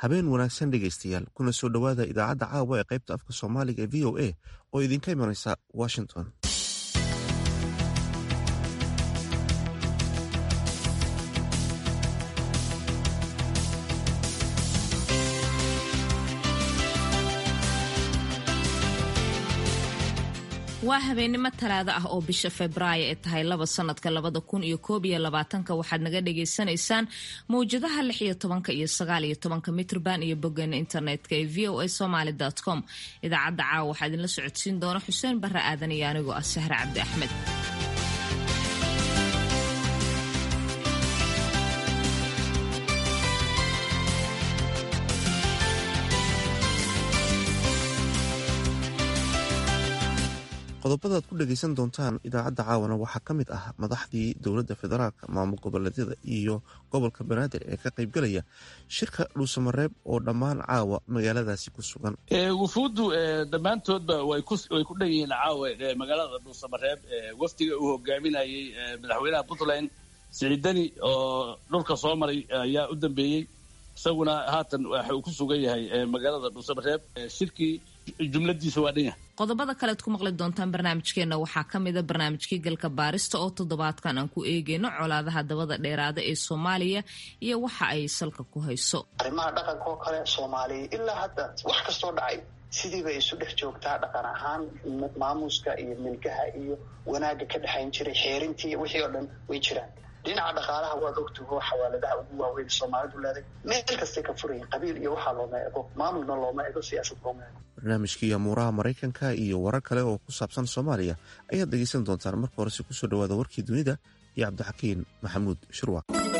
habeen wanaagsan dhegaystayaal kuna soo dhowaada idaacadda caawa ee qaybta afka soomaaliga ee v o a oo idinka imanaysa washington waa habeennimo talaado ah oo bisha febraayo ee tahay laba sanadka labada kun iyo koob iyo labaatanka waxaad naga dhagaysanaysaan mawjadaha lix iyo tobanka iyo sagaal iyo tobanka mitrban iyo boggeena internetka ee v o a somaly com idaacadda caawa waxaa idinla socodsiin doona xuseen barre aadan iyo anigoo ah sahre cabdi axmed qodobada aad ku dhegaysan doontaan idaacadda caawana waxaa ka mid ah madaxdii dowladda federaalka maamul goboleedyada iyo gobolka banaadir ee ka qaybgalaya shirka dhuusamareeb oo dhammaan caawa magaaladaasi ku sugan wufuuddu dhammaantoodba way ku dhan yihiin caawa magaalada dhuusamareeb wafdiga uu hogaaminayey madaxweynaha puntland siciidani oo dhulka soo maray ayaa u dambeeyey isaguna haatan waxa uu ku sugan yahay magaalada dhuusamareeb shirkii jumladiisa waa dhan yahay qodobada kalead ku maqli doontaan barnaamijkeenna waxaa ka mida barnaamijkii galka baarista oo toddobaadkan aan ku eegeyno colaadaha dabada dheeraada ee soomaaliya iyo waxa ay salka ku hayso arrimaha dhaqanka oo kale soomaaliya ilaa hadda wax kastoo dhacay sidiiba isu dhex joogtaa dhaqan ahaan maamuuska iyo milgaha iyo wanaagga ka dhexayn jiray xeerintii wixii oo dhan way jiraan dhinaca dhaqaalaha waad ogtaho xawaaladaha ugu waaweyn soomaalidu leeday meel kastay ka furayin qabiil iyo waxaa looma ego maamulna looma ego siyaasad looma ego barnaamijkii amuuraha maraykanka iyo warar kale oo ku saabsan soomaaliya ayaad dhegaysan doontaan marka horese kusoo dhowaada warkii dunida iyo cabdixakiin maxamuud shirwa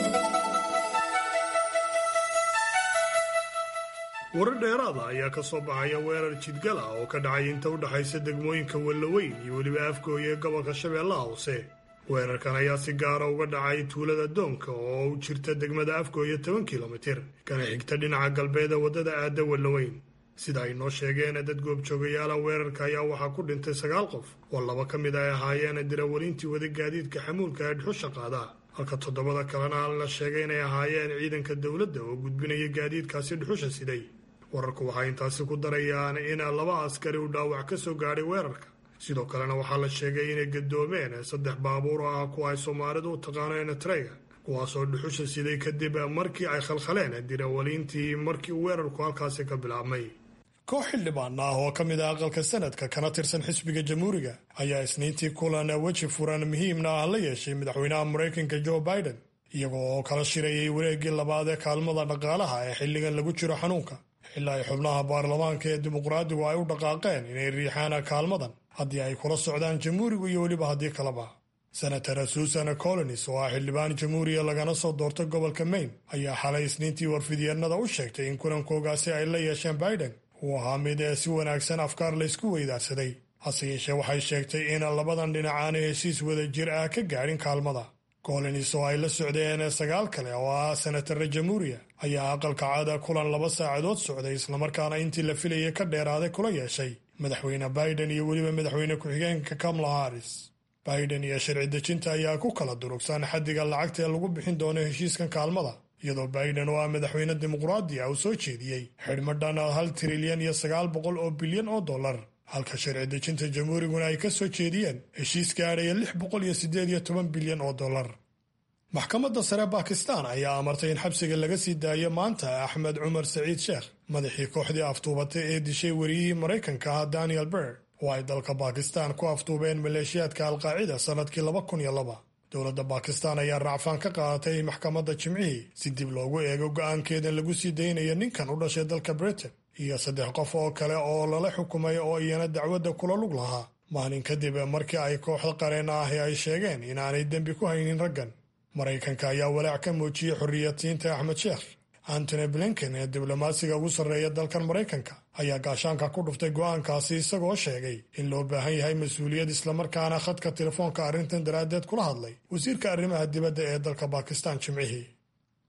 warar dheeraada ayaa ka soo baxaya weerar jidgal ah oo ka dhacay inta u dhexaysa degmooyinka wellaweyn iyo weliba afgooya ee gobolka shabeellaha hoose weerarkan ayaa si gaara uga dhacay tuulada doonka oo u jirta degmada afgooya toban kilomitir kana xigta dhinaca galbeeda waddada aadda wellaweyn sida ay noo sheegeen dad goobjoogayaala weerarka ayaa waxaa ku dhintay sagaal qof oo laba ka mid ay ahaayeen dirawalintii wada gaadiidka xamuulka ee dhuxusha qaada halka toddobada kalena la sheegay inay ahaayeen ciidanka dowladda oo gudbinaya gaadiidkaasi dhuxusha siday wararku waxay intaasi ku darayaan in laba askari uu dhaawac ka soo gaadhay weerarka sidoo kalena waxaa la sheegay inay gadoomeen saddex baabuur oo ah kuwa ay soomaalidu u taqaano enetrega kuwaasoo dhuxusha siday kadib markii ay khalkhaleen dirawaliintii markii uu weerarku halkaasi ka bilaabmay koox xildhibaan ah oo ka mid ah aqalka sanadka kana tirsan xisbiga jamhuuriga ayaa isniintii kulan weji furan muhiimna ah la yeeshay madaxweynaha maraykanka joe biden iyagoo oo kala shirayay wareeggii labaad ee kaalmada dhaqaalaha ee xilligan lagu jiro xanuunka ilaa ay xubnaha baarlamaanka ee dimuqraadigu ay u dhaqaaqeen inay riixaan kaalmadan haddii ay kula socdaan jamhuurigu iyo weliba haddii kaleba senator susan colonis oo ah xildhibaan jamhuuriya lagana soo doortay gobolka maine ayaa xalay isniintii warfidyeennada u sheegtay in kulankoogaasi ay la yeesheen biden uu ahaa mid ee si wanaagsan afkaar laysku weydaarsaday hase yeeshee waxay sheegtay in labadan dhinac aanu heshiis wada jir ah ka gaadhin kaalmada colonis oo ay la socdeen sagaal kale oo ah senatara jamhuuriya ayaa aqalka caada kulan laba saacadood socday islamarkaana intii la filayay ka dheeraaday kula yeeshay madaxweyne biden iyo weliba madaxweyne ku-xigeenka kamala haris biden iyo sharci dejinta ayaa ku kala durugsan xaddiga lacagta ee lagu bixin doono heshiiskan kaalmada iyadoo biden oo ah madaxweyne dimuqraadi ah uu soo jeediyey xidhmadhan hal trilyan iyo sagaal boqol oo bilyan oo dollar halka sharci dejinta jamhuuriguna ay ka soo jeediyeen heshiis gaadhaya lix boqol iyo siddeed iyo toban bilyan oo dollar maxkamadda sare bakistan ayaa amartay in xabsiga laga sii daayo maanta axmed cumar saciid sheekh madaxii kooxdii aftuubatay ee dishay wariyihii maraykanka ah daniel berd oo ay dalka bakistan ku aftuubeen maleeshiyaadka alqaacida sannadkii laba kun iyo laba dowladda bakistan ayaa racfaan ka qaadatay maxkamadda jimcihii si dib loogu eego go'aankeeda lagu sii daynayo ninkan u dhashay dalka britain iyo saddex qof oo kale oo lala xukumay oo iyana dacwadda kula lug lahaa maalin kadib markii ay kooxda qareen ahi ay sheegeen inaanay dembi ku haynin raggan maraykanka ayaa walaac ka muujiyey xorriyadsiinta axmed sheekh antony blinken ee diblomaasiga ugu sarreeya dalkan maraykanka ayaa gaashaanka ku dhuftay go'aankaasi isagoo sheegay in loo baahan yahay mas-uuliyad islamarkaana khadka telefoonka arrintan daraaddeed kula hadlay wasiirka arrimaha dibadda ee dalka bakistan jimcihii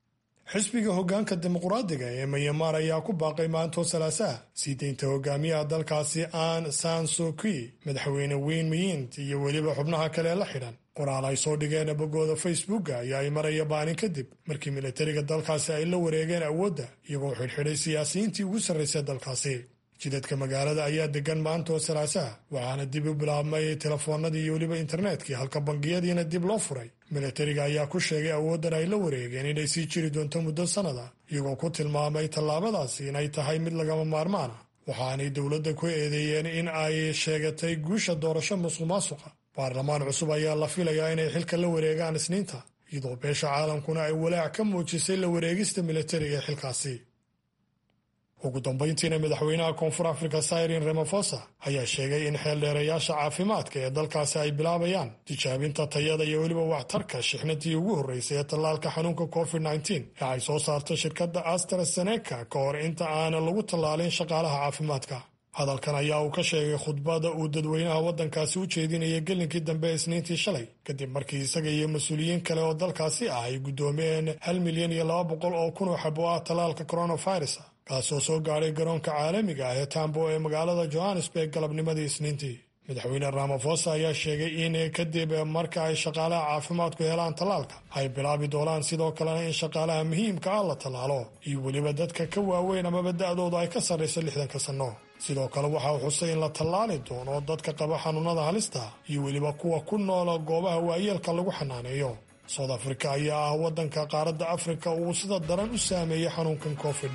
xisbiga hoggaanka dimuqraadiga ee mayamaar ayaa ku baaqay maantoo salaasaha sii deynta hogaamiyaha dalkaasi aan san soki madaxweyne weyn miyint iyo weliba xubnaha kale la xidhan qoraal ay soo dhigeen boggooda facebooka ayaa ay maraya baanin kadib markii militariga dalkaasi ay la wareegeen awoodda iyagoo xidhxidhay siyaasiyiintii ugu sarraysay dalkaasi jidadka magaalada ayaa degan maantoo salaasaha waxaana dib u bilaabmay telefoonadii iyo weliba internetkii halka bangiyadiina dib loo furay militariga ayaa ku sheegay awooddan ay la wareegeen inay sii jiri doonto muddo sannada iyagoo ku tilmaamay tallaabadaasi inay tahay mid lagama maarmaana waxaanay dowladda ku eedeeyeen in ay sheegatay guusha doorasho musuq maasuqa baarlamaan cusub ayaa la filayaa inay xilka la wareegaan isniinta iyadoo beesha caalamkuna ay walaac ka muujisay la wareegista militariga ee xilkaasi ugu dambayntiina madaxweynaha koonfur afrika syrin ramafosa ayaa sheegay in xeeldheerayaasha caafimaadka ee dalkaasi ay bilaabayaan tijaabinta tayada iyo weliba waxtarka shixnadii ugu horreysay ee tallaalka xanuunka covid ee ay soo saarto shirkadda astraseneca ka hor inta aana lagu tallaalin shaqaalaha caafimaadka hadalkan ayaa uu ka sheegay khudbada uu dadweynaha waddankaasi u jeedinaya gelinkii dambe isniintii shalay kadib markii isaga iyo mas-uuliyiin kale oo dalkaasi ah ay guddoomiyeen hal milyan iyo laba boqol oo kun oo xabo ah tallaalka coronavirus kaasoo soo gaadhay garoonka caalamiga ah ee tambo ee magaalada johannesburg galabnimadii isniintii madaxweyne ramafosa ayaa sheegay in kadib marka ay shaqaalaha caafimaadku helaan tallaalka ay bilaabi doonaan sidoo kalena in shaqaalaha muhiimka ah la tallaalo iyo weliba dadka ka waaweyn amaba da-dooda ay ka sarrayso lixdanka sanno sidoo kale waxa uu xusay in la tallaali doono dadka qaba xanuunada halista iyo weliba kuwa ku noola goobaha waayeelka lagu xanaaneeyo soud africa ayaa ah waddanka qaaradda afrika uu sida daran u saameeyey xanuunkan covid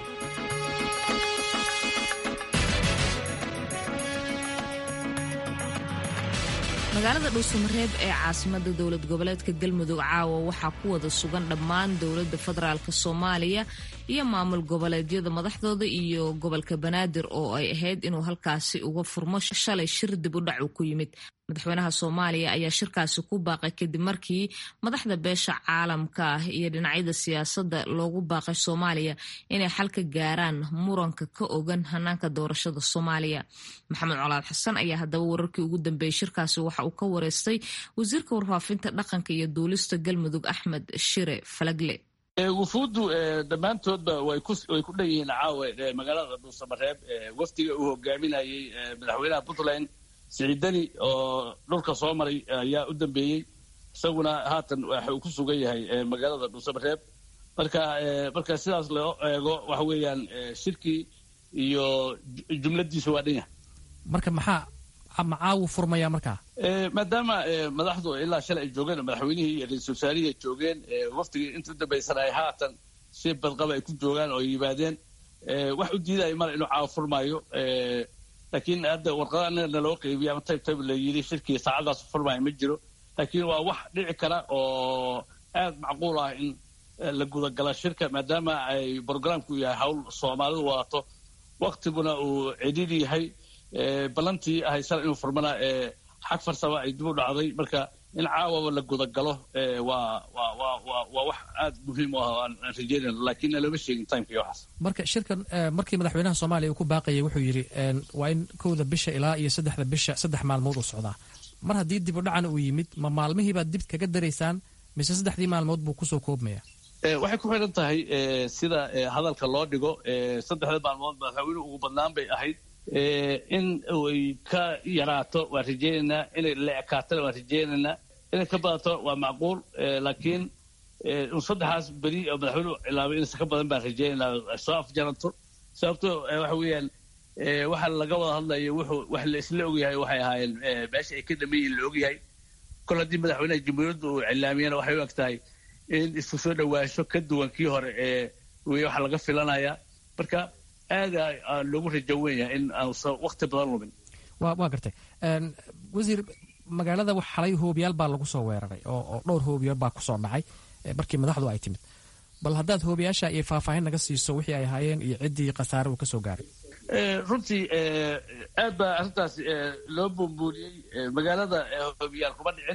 magaalada dhuusamareeb ee caasimada dowlad goboleedka galmudug caawa waxaa ku wada sugan dhammaan dowladda federaalk soomaaliya iyo maamul goboleedyada madaxdooda iyo gobolka banaadir oo ay ahayd inuu halkaasi uga furmo shalay shir dib u dhac uu ku yimid madaxweynaha soomaaliya ayaa shirkaasi ku baaqay kadib markii madaxda beesha caalamka ah iyo dhinacyada siyaasadda loogu baaqay soomaaliya inay xal ka gaaraan muranka ka ogan hanaanka doorashada soomaaliya maxamed colaad xasan ayaa haddaba wararkii ugu dambeeyey shirkaasi waxa uu ka wareystay wasiirka warfaafinta dhaqanka iyo duulista galmudug axmed shire falagle wufuuddu dhammaantoodba way ku dhan yihiin caawe magaalada dhuusamareeb wafdiga uu hogaaminayey madaxweynaha puntland siciidani oo dhulka soo maray ayaa u dambeeyey isaguna haatan waxa uu ku sugan yahay magaalada dhuusamareeb marka marka sidaas loo eego waxa weeyaan shirkii iyo jumladiisu waa dhan yahay marka maxaa macaawu furmaya markaa maadaama madaxdu ilaa shalay ay joogeen madaxweynihii iyo ra-iisul wasaarihii ay joogeen waftigii inta u dambaysana ay haatan si badqaba ay ku joogaan oo ay yimaadeen wax u diidaya male inuu caawa furmaayo laakiin hadda warqada anaga naloo qeybiya ama tayb tayb la yidhi shirkii saacadaas furmaayo ma jiro laakiin waa wax dhici kara oo aad macquul ah in la gudagala shirka maadaama ay brogramku yahay hawl soomaalidu wadato waktiguna uu cidhiidhi yahay ballantii ahay sal inuu furmana xag farsama ay dib u dhacday marka in caawaba la gudagalo waa waa waa waa waa wax aad muhiim u ah oo aan rajeynayno laakiin looma sheegin timeka iyo waxaas marka shirkan markii madaxweynaha soomaaliya uu ku baaqayay wuxuu yidhi waa in kowda bisha ilaa iyo saddexda bisha saddex maalmood uu socdaa mar haddii dib u dhacan uu yimid ma maalmihiibaad dib kaga daraysaan mise saddexdii maalmood buu kusoo koobmaya waxay ku xidhan tahay sida hadalka loo dhigo saddexda maalmood madaxweynuhu ugu badnaan bay ahayd in ay ka yaraato waan rajeynaynaa inay la ekaatona waan rajeynaynaa inay ka badato waa macquul laakiin un saddexaas beri oo madaxweynuhu cilaabay inaysan ka badan baan rajeynaynaa soo afjaranto sababto waxa weeyaan waxa laga wada hadlayo wuxuu wax la isla ogyahay waxay ahaayeen meesha ay ka dhameeyiin la ogyahay kol haddii madaxweynaha jamhuuriyadda uu cilaamiyana waxay u eg tahay in isku soo dhawaasho ka duwan kii hore ee wey waxa laga filanaya marka aada loogu rajo wenyahay in aanusan wakti badan lumin wa waa gartay wasiir magaalada wax xalay hoobiyaal baa lagu soo weeraray oo dhowr hoobiyaal baa kusoo dhacay markii madaxdu ay timid bal haddaad hoobiyaasha iyo faahfaahin naga siiso wixii ay ahaayeen iyo ciddii khasaare uu ka soo gaaray runtii aad baa arrintaas loo buunbuuniyey magaalada hoobiyaal kuma dhicin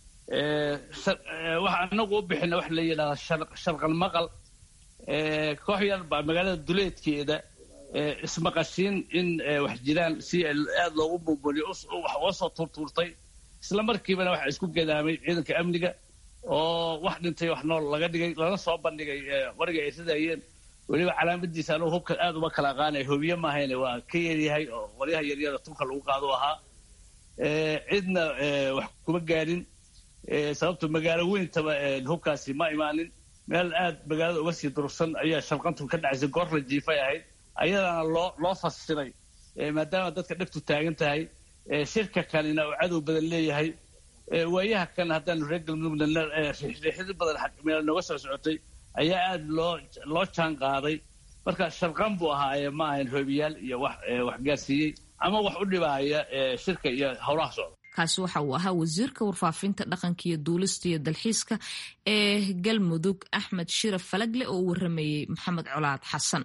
waxa anagu u bixina waxa la yidhahdaa sharqal maqal koox yar baa magaalada duleedkeeda ismaqashiin in wax jiraan si aada loogu buunbuuniyo wax uga soo tuurtuurtay isla markiibana waxaa isku gadaamay ciidanka amniga oo wax dhintay wax nool laga dhigay lana soo bandhigay qoriga ay ridayeen weliba calaamadiisa anugu hubka aad uma kala aqaanay hobiye maahayne waa ka yaryahay oo qoryaha yaryara tunka lagu qaado ahaa cidna wax kuma gaadhin sababto magaalo weyntaba hubkaasi ma imaanin meel aad magaalada uga sii durugsan ayaa shalqantu ka dhacaysay goor la jiifay ahayd ayadana loo loo fasiray maadaama dadka dhegtu taagan tahay shirka kanina uu cadow badan leeyahay waayaha kan haddaanu reer galmudugna riixriixid badan meel nooga soo socotay ayaa aada loo loo jaan qaaday marka sharqan buu ahaa ma ahayn hoobiyaal iyo wax wax gaarsiiyey ama wax u dhibaaya shirka iyo howlaha socda kaasi waxa uu ahaa wasiirka warfaafinta dhaqanka iyo duulista iyo dalxiiska ee galmudug axmed shiraf falagle oo u waramayey maxamed colaad xasan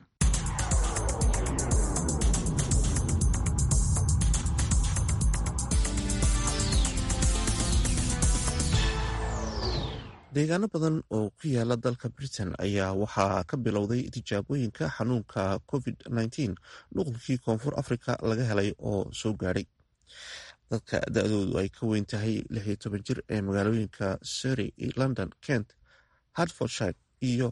deegaano badan oo ku yaala dalka britain ayaa waxaa ka bilowday tijaabooyinka xanuunka covid nuqulkii koonfur africa laga helay oo soo gaadhay dadka da-doodu ay ka weyn tahay lixiyo toban jir ee magaalooyinka surrey london kent hartfordshire iyo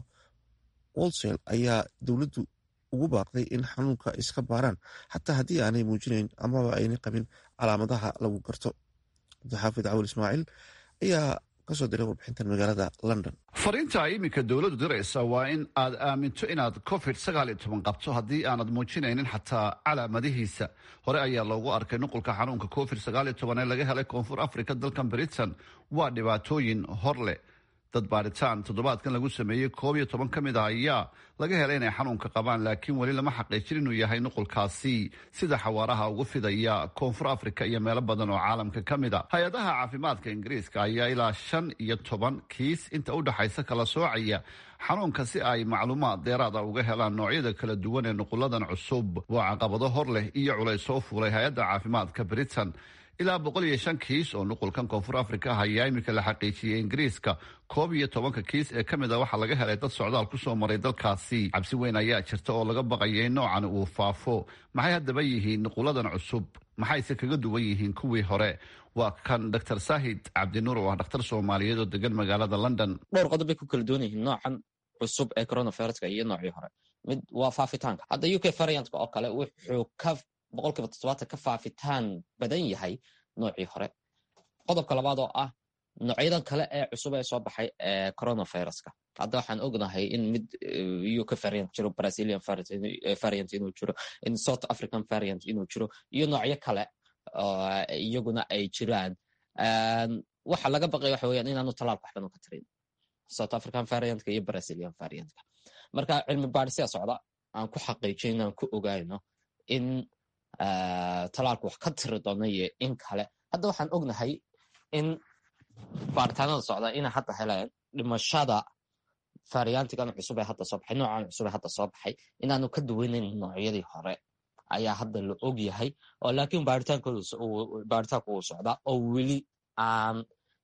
wolsel ayaa dowladdu ugu baaqday in xanuunka iska baaraan xataa haddii aanay muujinayn amaba aynay qabin calaamadaha lagu garto abdixaafid cawil ismaaciil ayaa kasoo diray warbixintan magaalada london fariinta iminka dowladdu diraysa waa in aad aaminto inaad covid sagaal iyo toban qabto haddii aanad muujinaynin xataa calaamadihiisa hore ayaa loogu arkay nuqulka xanuunka covid sagaal iyo toban ee laga helay koonfur africa dalkan britain waa dhibaatooyin hor leh dad baadhitaan toddobaadkan lagu sameeyey koob iyo toban ka mid ah ayaa laga helay inay xanuunka qabaan laakiin weli lama xaqiijin inuu yahay nuqulkaasi sida xawaaraha ugu fidaya koonfur africa iyo meelo badan oo caalamka ka mid a hay-adaha caafimaadka ingiriiska ayaa ilaa shan iyo toban kiis inta u dhexaysa kala soocaya xanuunka si ay macluumaad deeraada uga helaan noocyada kala duwan ee nuquladan cusub waa caqabado hor leh iyo culays soo fuulay hay-adda caafimaadka britain ilaa boqol iyo shan kiis oo nuqulkan koonfur africa ah ayaa iminka la xaqiijiyey ingiriiska koob iyo tobanka kiis ee ka mid a waxaa laga helay dad socdaal kusoo maray dalkaasi cabsi weyn ayaa jirta oo laga baqaya in noocan uu faafo maxay haddaba yihiin nuquladan cusub maxayse kaga duwan yihiin kuwii hore waa kan dr saahid cabdinuur oo ah dhakhtar soomaaliyeed oo degan magaalada london dhowr qodob bay ku kala duwan yihiin noocan cusub ee coronaviruska iyo noocii hore mid waa faafitaanka hadda u k variantka oo kale wuxuu ka boqolkiiba toddobaatan ka faafitaan badan yahay noocii hore qodobka labaad oo ah noocyadan kale ee cusub ee soo baxay ee coronaviruska hadda waxaan ognahay in mid uk variant jiro brazilian variant inuu jiro in south african variant inuu jiro iyo noocyo kale iyaguna ay jiraan waxa laga baqaya waxa weyaan inaanu talaalka waxban ka tarin south african variantka iyo brazilian variantka marka cilmi baadhisia socda aan ku xaqiijin inaan ku ogaano in talaalku wax ka tiri doono iyo in kale hadda waxaan ognahay in baaritaanada socda inay hadda heleen dhimashada variantigan cusub ee hadda soo baxay noocan cusub ee hadda soo baxay inaanu ka duwanayn noocyadii hore ayaa hadda la og yahay oo laakiin baaritaanku uu socdaa oo weli aan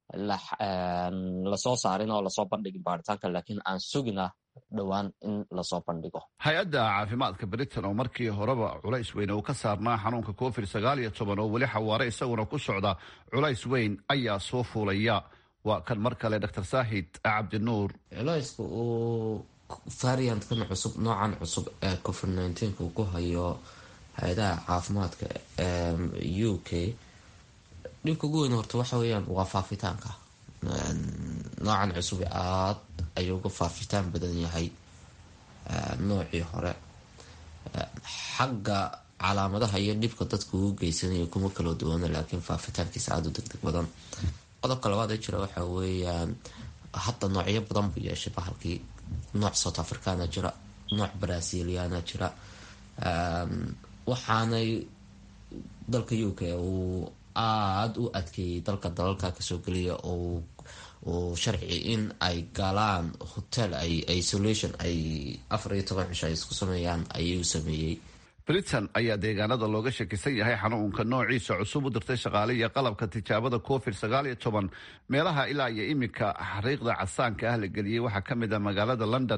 lasoo saarin oo lasoo bandhigin baaritaanka laakiin aan sugina dhowaan in lasoo bandhigo hay-adda caafimaadka britain oo markii horeba culays weyn uu ka saarnaa xanuunka covid sagaal iyo toban oo weli xawaare isaguna ku socda culays weyn ayaa soo fuulaya waa kan mar kale dr saahid cabdinuur culayska uu variantkan cusub noocan cusub ee covid nneteen-ka uu ku hayo hay-adaha caafimaadka u k dhibka ugu weyn horta waxa weyaan waa faafitaanka noocan cusub aad ayuu uga faafitaan badan yahay noocii hore xagga calaamadaha iyo dhibka dadka ugu geysanayo kuma kala duwana laakiin faafitaankiisa aada u degdeg badan qodobka labaad ee jira waxa weeyaan hadda noocyo badan buu yeeshay bahalkii nooc south africana jira nooc braziliana jira waxaanay dalka u k uu aada u adkeeyey dalka dalalka kasoo geliya oo uu sharci in ay galaan hotel ay isolation ay afar iyo toban cisho ay isku sameeyaan ayuu sameeyey britain ayaa deegaanada looga shakisan yahay xanuunka noociisa cusub u dirtay shaqaale iyo qalabka tijaabada covid sagaal iyo toban meelaha ilaa iyo iminka xariiqda casaanka ah la geliyey waxaa ka mid ah magaalada london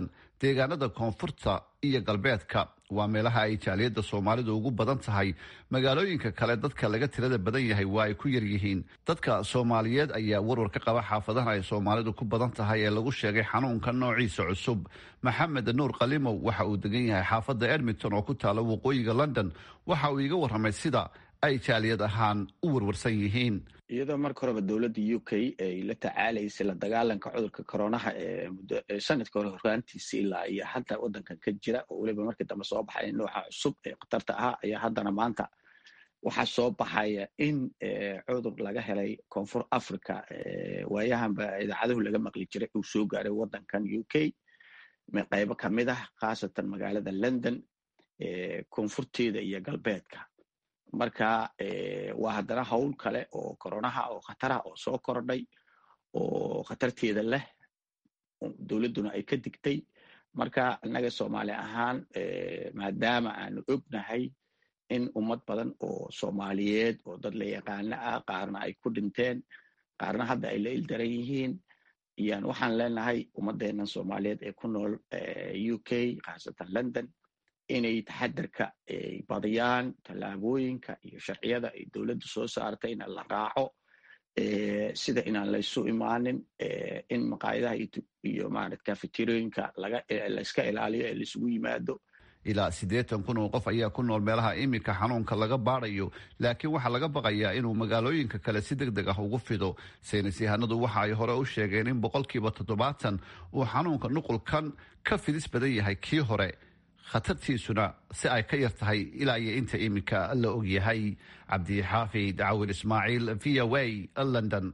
deegaanada koonfurta iyo galbeedka waa meelaha ay jaaliyadda soomaalidu ugu badan tahay magaalooyinka kale dadka laga tirada badan yahay waa ay ku yar yihiin dadka soomaaliyeed ayaa warwar ka qaba xaafadaha ay soomaalidu ku badan tahay ee lagu sheegay xanuunka noociisa cusub maxamed nuur kalimow waxa uu degan yahay xaafadda edmonton oo ku taala waqooyiga london waxa uu iiga warramay sida ay jaaliyad ahaan u warwarsan yihiin iyadoo marka horeba dowladda u k ay la tacaalaysay la dagaalanka cudurka coronaha ee muddo sanadka hore horraantiisa ilaa iyo hadda waddankan ka jira oo weliba markii dambe soo baxaya nooca cusub ee khatarta ahaa ayaa haddana maanta waxaa soo baxaya in cudur laga helay koonfur africa waayahanba idaacaduhu laga maqli jiray uu soo gaaray waddankan u k qaybo kamid ah khaasatan magaalada london koonfurteeda iyo galbeedka marka waa haddana howl kale oo koronaha oo khatarah oo soo kordhay oo khatarteeda leh dowladduna ay ka digtay marka innaga soomaali ahaan maadaama aanu ognahay in ummad badan oo soomaaliyeed oo dad la yaqaano ah qaarna ay ku dhinteen qaarna hadda ay la ildaran yihiin iyaan waxaan leenahay ummadeennan soomaaliyeed ee ku nool u k khaasatan london inay taxadarka ay badiyaan tallaabooyinka iyo sharciyada ay dowladdu soo saartay in la raaco sida inaan laysu imaanin in maqaayadaha iyo marat kafeterooyinka layska ilaaliyo ee laisugu yimaado ilaa siddeetan kun oo qof ayaa ku nool meelaha iminka xanuunka laga baadayo laakiin waxaa laga baqayaa inuu magaalooyinka kale si deg deg ah ugu fido saynis yahanadu waxa ay hore u sheegeen in boqolkiiba toddobaatan uu xanuunka nuqulkan ka fidis badan yahay kii hore khatartiisuna si ay ka yar tahay ilaa iyo inta iminka la og yahay cabdixaafid cawil ismaaciil v o a london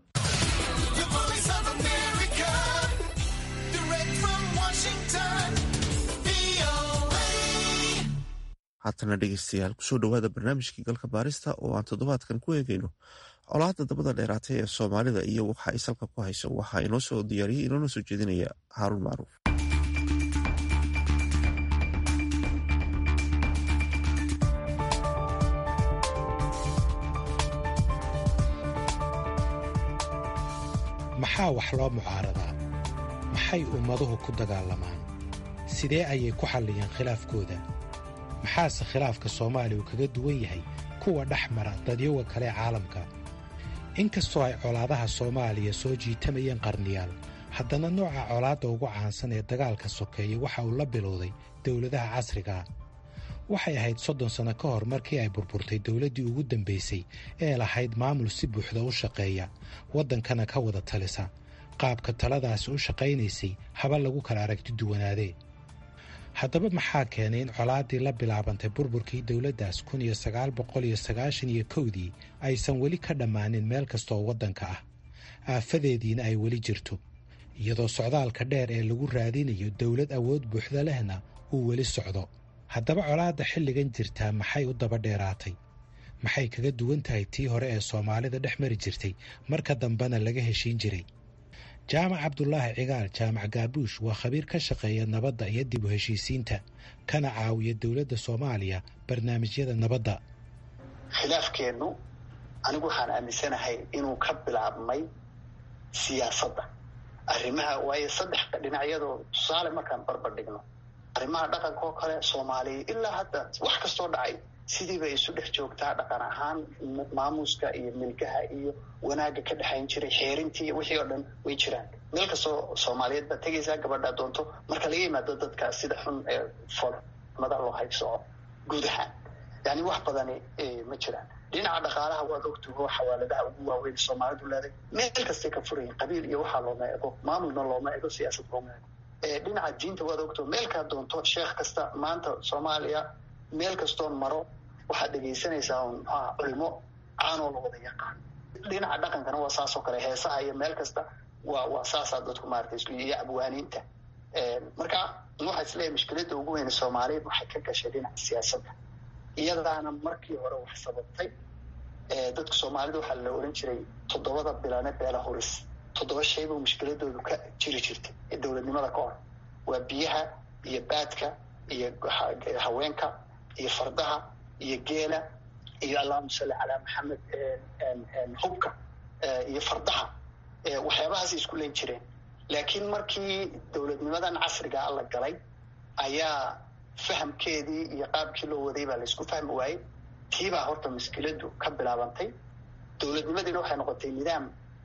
haatana dhegeystayaal kusoo dhowaada barnaamijkii galka baarista oo aan toddobaadkan ku eegeyno colaadda dabada dheeraatay ee soomaalida iyo waxa ay salka ku hayso waxaa inoo soo diyaariyey inoona soo jeedinaya haaruun macruuf maxaa wax loo mucaaradaa maxay ummaduhu ku dagaalamaan sidee ayay ku xalliyeen khilaafkooda maxaase khilaafka soomaaliya uu kaga duwan yahay kuwa dhex mara dadyoga kale ee caalamka inkastoo ay colaadaha soomaaliya soo jiitamayeen qarniyaal haddana nooca colaadda ugu caansan ee dagaalka sokeeya waxa uu la bilowday dowladaha casrigaa waxay ahayd soddon sanno ka hor markii ay burburtay dowladdii ugu dambaysay ee lahayd maamul si buuxda u shaqeeya waddankana ka wada talisa qaabka taladaasi u shaqaynaysay haba lagu kala aragti duwanaadee haddaba maxaa keenay in colaaddii la bilaabantay burburkii dowladdaas kun iyo sagaal boqol iyo sagaashan iyo kowdii aysan weli ka dhammaanin meel kastooo waddanka ah aafadeediina ay weli jirto iyadoo socdaalka dheer ee lagu raadinayo dowlad awood buuxda lehna uu weli socdo haddaba colaadda xilligan jirtaa maxay u daba dheeraatay maxay kaga duwan tahay tii hore ee soomaalida dhex mari jirtay marka dambena laga heshiin jiray jaamac cabdulaahi cigaal jaamac gaabuush waa khabiir ka shaqeeya nabadda iyo dib u heshiisiinta kana caawiya dowladda soomaaliya barnaamijyada nabadda khilaafkeennu anigu waxaan aaminsanahay inuu ka bilaabmay siyaasadda arrimaha waayo saddex dhinacyadoo tusaale markaan barbar dhigno arrimaha dhaqanka oo kale soomaaliya ilaa hadda wax kastoo dhacay sidii bay isu dhex joogtaa dhaqan ahaan maamuuska iyo milkaha iyo wanaagga ka dhexayn jiray xeerintii wixii oo dhan way jiraan meel kastoo soomaaliyeed baad tegaysaa gabadhaa doonto marka laga yimaado dadka sida xun ee foolmada loo haybsoco guud ahaan yani wax badani ma jiraan dhinaca dhaqaalaha waad ogtuho xawaaladaha ugu waaweyn soomaalidu leeday meel kastay ka furayin qabiil iyo waxaa looma ego maamulna looma ego siyaasad looma ego dhinaca diinta waad ogto meelkaa doonto sheekh kasta maanta soomaaliya meel kastoon maro waxaad dhegaysanaysaa un mxuaha culimo caanoo la wada yaqaan dhinaca dhaqankana waa saasoo kale heesaha iyo meel kasta waa waa saasaa dadku maarata isku iyo abwaaniinta marka waxaa isleeyahay mushkiladda ugu weyne soomaaliyeed waxay ka gashay dhinaca siyaasadda iyadaana markii hore wax sababtay dadka soomaalida waxaa la oran jiray toddobada bilane beela huris toddoba shaybuu mushkiladoodu ka jiri jirtay ee dowladnimada ka hor waa biyaha iyo baadka iyo haweenka iyo fardaha iyo geela iyo allahuma salli calaa maxamed hubka iyo fardaha waxyaabahaasay isku len jireen laakiin markii dowladnimadan casrigaa la galay ayaa fahamkeedii iyo qaabkii loo waday baa laysku fahmi waayey tiibaa horta mushkiladu ka bilaabantay dowladnimadiina waxay noqotay nidaam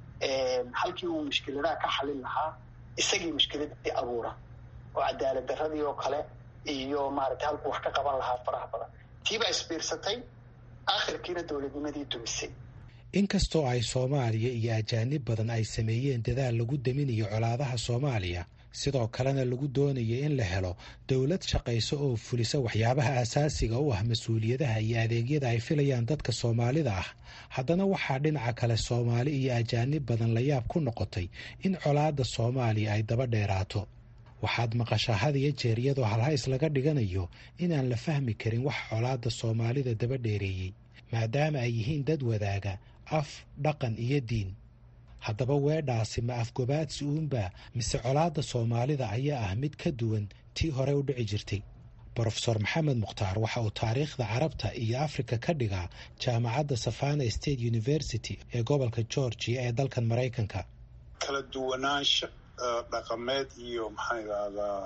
halkii uu mushkiladaha ka xalin lahaa isagii mushkiladii abuura oo cadaalad daradii oo kale iyo maaragtay halkuu wax ka qaban lahaa faraha badan tiibaa isbiirsatay akhirkiina dowladnimadii dumisay inkastoo ay soomaaliya iyo ajaanib badan ay sameeyeen dadaal lagu daminayo colaadaha soomaaliya sidoo kalena lagu doonayo in la helo dowlad shaqayso oo fulisa waxyaabaha asaasiga u ah mas-uuliyadaha iyo adeegyada ay filayaan dadka soomaalida ah haddana waxaa dhinaca kale soomaali iyo ajaanib badan la yaab ku noqotay in colaadda soomaaliya ay daba dheeraato waxaad maqashaa had iyo jeer iyadoo halhays laga dhiganayo inaan la fahmi karin wax colaadda soomaalida daba dheereeyey maadaama ay yihiin dad wadaaga af dhaqan iyo diin haddaba weedhaasi ma afgobaadsi uunbaa mise colaadda soomaalida ayaa ah mid ka duwan tii hore u dhici jirtay brofesor maxamed mukhtaar waxa uu taariikhda carabta iyo afrika ka dhigaa jaamacadda savana state university ee gobolka georgia ee dalkan maraykanka kala duwanaansho dhaqameed iyo maxaan idhahdaa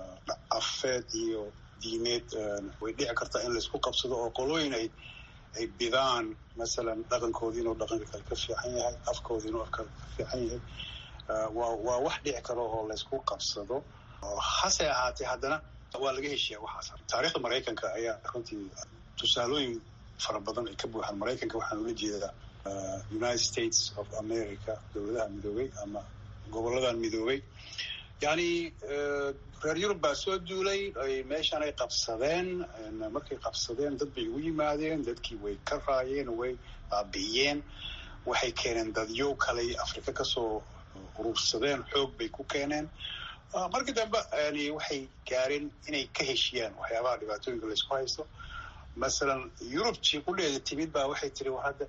afeed iyo diineed way dhici kartaa in laysku qabsado oo qolooyin ay ay bidaan masalan dhaqankoodii inuu dhaqanka kale ka fiican yahay afkoodi inuu afka ka fiican yahay waa waa wax dhici karo oo laysku qabsado hase ahaatee haddana waa laga heshiyaa waxaas taariikhda maraykanka ayaa runtii tusaalooyin fara badan ay ka buuxaan maraykanka waxaan ula jeedaa united states of america dowladaha midoobay ama goboladan midoobay yani reer yurub baa soo duulay meeshan ay qabsadeen markay qabsadeen dad bay ugu yimaadeen dadkii way ka raayeen way baabi'iyeen waxay keeneen dadyo kale afrika kasoo urursadeen xoog bay ku keeneen markii dambe yani waxay gaareen inay ka heshiyaan waxyaabaha dhibaatooyinka laysku haysto masalan yurubtii qudheeda timid baa waxay tiri hadda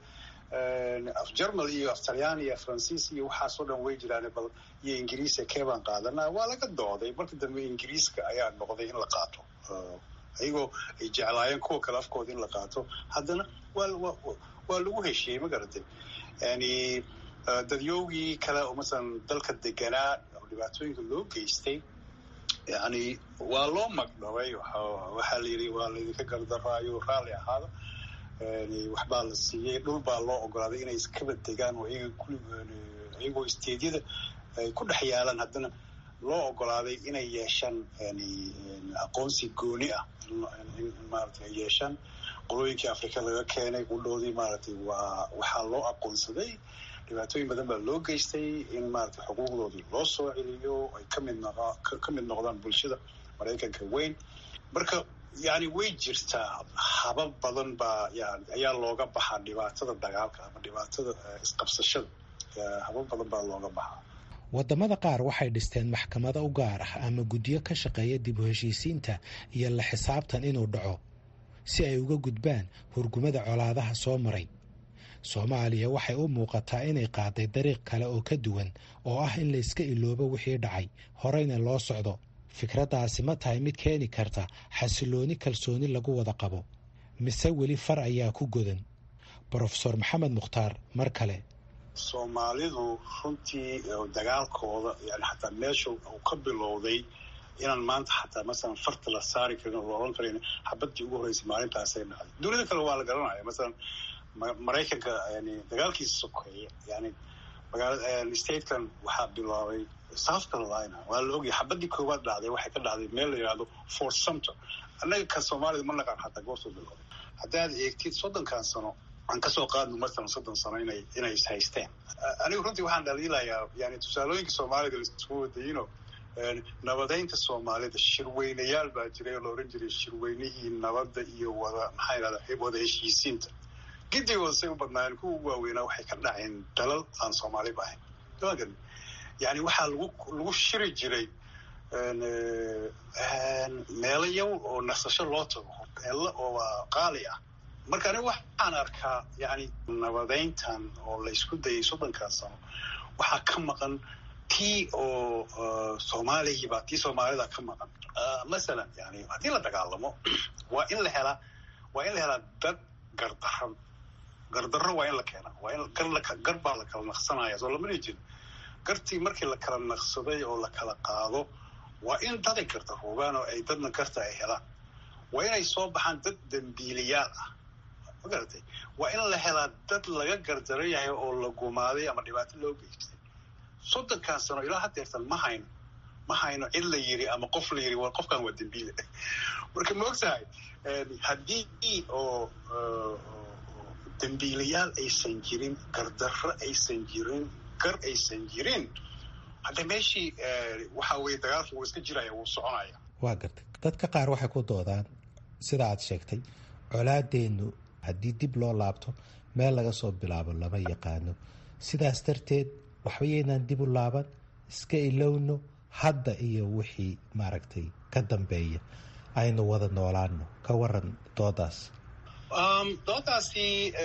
af germal iyo af talyan iyo faransiis iyo waxaasoo dhan way jiraan bal iyo ingiriisa keebaan qaadanaa waa laga dooday marka dambe ingiriiska ayaa noqday in la qaato ayagoo ay jeclaayeen kuwa kale afkooda in la qaato haddana waa waa lagu heshiiyey ma garatay yani dadyowgii kale oo masalan dalka deganaa oo dhibaatooyinka loo geystay yani waa loo magdhabay waxaa la yidhi waa laydinka gardaraayo raalli ahaada waxbaa la siiyey dhul baa loo ogolaaday inay iskaba degaan oo iyagoo isteedyada ay ku dhex yaalaan haddana loo ogolaaday inay yeeshaan aqoonsi gooni ah in maarata ay yeeshaan qolooyinkii afrika laga keenay qudhoodii maaragtay waa waxaa loo aqoonsaday dhibaatooyin badan baa loo geystay in maarata xuquuqdoodii loo soo celiyo ay kamid noq ka mid noqdaan bulshada maraykanka weyn marka yani way jirtaa habab badan baa yan ayaa looga baxaa dhibaatada dagaalka ama dhibaatada isqabsashada habab badan baa looga baxaa waddamada qaar waxay dhisteen maxkamado u gaar ah ama guddiyo ka shaqeeya dib u heshiisiinta iyo la xisaabtan inuu dhaco si ay uga gudbaan hurgumada colaadaha soo maray soomaaliya waxay u muuqataa inay qaaday dariiq kale oo ka duwan oo ah in layska iloobo wixii dhacay horeyna loo socdo fikraddaasi ma tahay mid keeni karta xasilooni kalsooni lagu wada qabo mise weli far ayaa ku godan brofesor maxamed mukhtaar mar kale soomaalidu runtii dagaalkooda yani xataa meesha uu ka bilowday inaan maanta xataa masalan farta la saari karin oo la odhan karin xabadii ugu horreysay maalintaasay dhacday dunida kale waa la garanaya masalan maraykanka yani dagaalkiisa sokeeya yani magaala statekan waxaa bilaabay south carolina waa la ogyahay xabadii koowaad dhacday waxay ka dhacday meel la yidhahdo fort sumter annaga ka soomaalida ma naqaan xataa goortuu bilowday haddaad eegtid soddonkan sano aan kasoo qaadno masalan soddon sano inay inay is haysteen anigu runtii waxaan dhaliilayaa yani tusaalooyinka soomaalida laisku wadayino nabadeynta soomaalida shirweynayaal baa jiray oo la ohan jiray shirweynihii nabadda iyo wada maxaa yidhahda wada heshiisiinta gidigooda say u badnaayeen kuwa ugu waaweynaa waxay ka dhaceen dalal aan soomaaliba ahayn magan yani waxaa lagu lagu shiri jiray meelo yow oo nasasho loo tago meelo oo qaali ah marka aniga waxaan arkaa yani nabadeyntan oo la isku dayay soddonkan sano waxaa ka maqan tii oo soomaalihiiba tii soomaalida ka maqan masalan yani haddii la dagaalamo waa in la helaa waa in la helaa dad gardaran gardarro waa in la keenaa waa in gar baa la kala naqsanaya soo lamana jirin gartii markii la kala naqsaday oo la kala qaado waa in daday karta hoogaan oo ay dadna karta ay helaan waa inay soo baxaan dad dambiiliyaal ah ma garatay waa in la helaa dad laga gardaran yahay oo la gumaaday ama dhibaato loo geystay soddonkan sano ilaa hadeertan ma hayno ma hayno cid la yiri ama qof la yiri waa qofkan waa dambiile marka ma ogtahay haddii oo dambiilayaal aysan jirin gardarro aysan jirin gar aysan jirin hadda meeshii waxa weye dagaalka wuu iska jiraya wuu soconaya waa gartay dadka qaar waxay ku doodaan sida aad sheegtay colaadeennu haddii dib loo laabto meel laga soo bilaabo lama yaqaano sidaas darteed waxba yaynaan dib u laaban iska ilowno hadda iyo wixii maaragtay ka dambeeya aynu wada noolaano ka waran doodaas doodaasi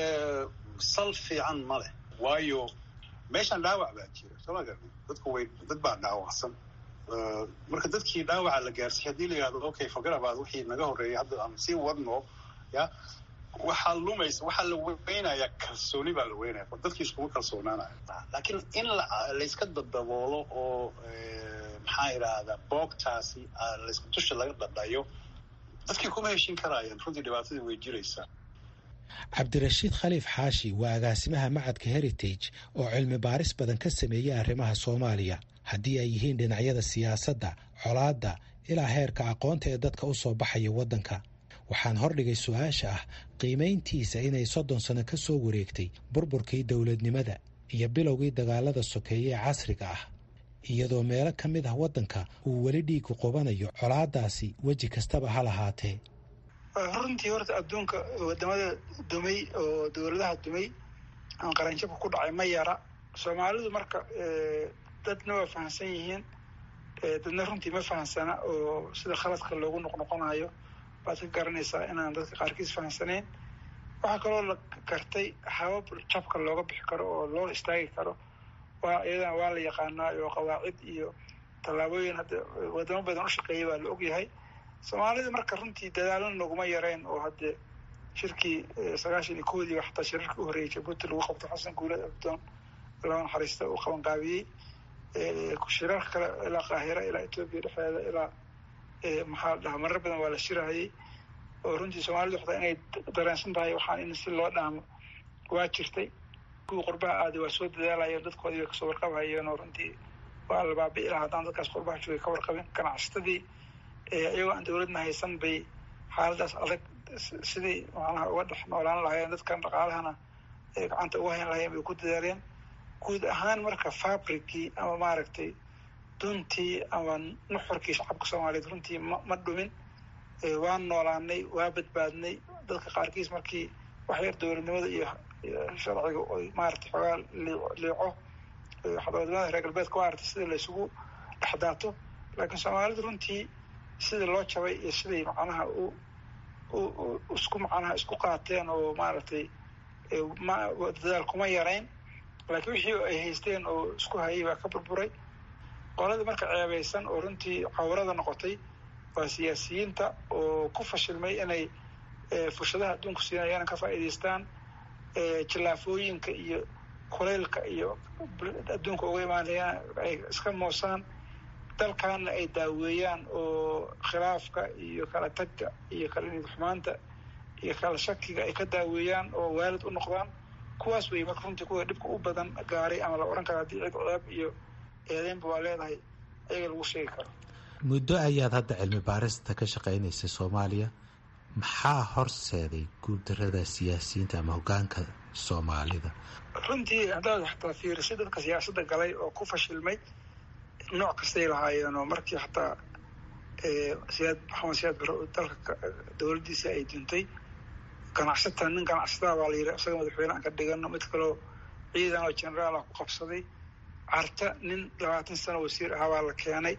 sal fiican ma leh waayo meeshan dhaawac baa jira soo ma garni dadku way dad baa dhaawacsan marka dadkii dhaawaca la gaarsiiy haddii la yihahdo okay forgarabaad wixii naga horreeyay hadda aan sii wadno ya waxaa lumaysa waxaa la weynaya kalsooni baa la weynaya dadkii iskuma kalsoonaanaya laakiin in layska dadaboolo oo maxaa idhaahdaa boogtaasi layska dusha laga dhadhayo dadkii kuma heshin karaayaan runtii dhibaatadii way jiraysaa cabdirashiid khaliif xaashi waa agaasimaha macadka heritage oo cilmi baaris badan ka sameeyey arrimaha soomaaliya haddii ay yihiin dhinacyada siyaasadda colaadda ilaa heerka aqoonta ee dadka u soo baxaya waddanka waxaan hordhigay su-aasha ah qiimayntiisa inay soddon sano ka soo wareegtay burburkii dowladnimada iyo bilowgii dagaalada sokeeye ee casriga ah iyadoo meelo ka mid ah waddanka uu weli dhiigu qubanayo colaadaasi weji kastaba ha lahaatee runtii horta adduunka wadamada dumay oo dowladaha dumay aan qaranjabka ku dhacay ma yara soomaalidu marka dadna waa fahamsan yihiin dadna runtii ma fahamsana oo sida khaladka loogu noqnoqonayo baad ka garanaysaa inaan dadka qaarkiis fahamsanayn waxaa kaloo la gartay habab jabka looga bixi karo oo loo istaagi karo waa iyadana waa la yaqaanaa oo qawaacid iyo tallaabooyin hadda wadamo badan u shaqeeyay baa la ogyahay soomaalida marka runtii dadaalana naguma yareen oo hadde shirkii sagaashan iyo koodii xataa shirarkii u horreeyay jabuuti lagu qabto xasan guulad abdoon laba naxariista uu qabanqaabiyey shirarka kale ilaa qaahira ilaa etoobiya dhexdeeda ilaa maxaa la dhahaa marar badan waa la shirahayay oo runtii soomaalidu xataa inay dareensan tahay waxaan in si loo dhaamo waa jirtay kuwii qurbaha aaday waa soo dadaalayeen dadkoodii bay kasoo warqabhayeen oo runtii waa la baabi'i lahaa haddaan dadkaas qurbaha joogay ka warqabin ganacsatadii iyagoo aan dowladna haysan bay xaaladaas adag sidii macnaha uga dhex noolaan lahaayeen dadkan dhaqaalahana gacanta uga hayn lahayen bay ku dadaaleen guud ahaan marka fabricii ama maaragtay duntii ama nuxurkii shacabka soomaaliyeed runtii ma ma dhumin waan noolaanay waa badbaadnay dadka qaarkiis markii waxyar dowladnimada iyo sharciga oy maaragtay xoogaa liico wadamada reer galbeedka maaragtay sida laysugu dhexdaato laakiin soomaalidu runtii sidii loo jabay iyo siday macnaha u isku macnaha isku qaateen oo maaragtay dadaal kuma yarayn laakiin wixii ay haysteen oo isku hayay baa ka burburay qoladii marka ceebaysan oo runtii cawrada noqotay waa siyaasiyiinta oo ku fashilmay inay fushadaha adduunku siinayaan ka faa'iidaystaan jillaafooyinka iyo kulaylka iyo adduunka uga imaanayaan ay iska moosaan dalkaana ay daaweeyaan oo khilaafka iyo kala tagga iyo kala nidxumaanta iyo kala shakiga ay ka daaweeyaan oo waalid u noqdaan kuwaas wey marka runtii kuwa dhibka u badan gaaray ama la odhan karo haddii cid ceeb iyo eedeynba waa leedahay ayaga lagu sheegi karo muddo ayaad hadda cilmi baarista ka shaqaynaysay soomaaliya maxaa horseeday guuldarada siyaasiyiinta ama hoggaanka soomaalida runtii haddaad xataa fiirisay dadka siyaasadda galay oo ku fashilmay nooc kastay lahaayeen oo markii xataa siyaad maxamed siyaad bare oo dalka dowladdiisa ay duntay ganacsata nin ganacsataa baa la yidhi isaga madaxweyne aan ka dhigano mid kaleo ciidan oo generaal ah ku qabsaday carta nin labaatan sano wasiir ahaa baa la keenay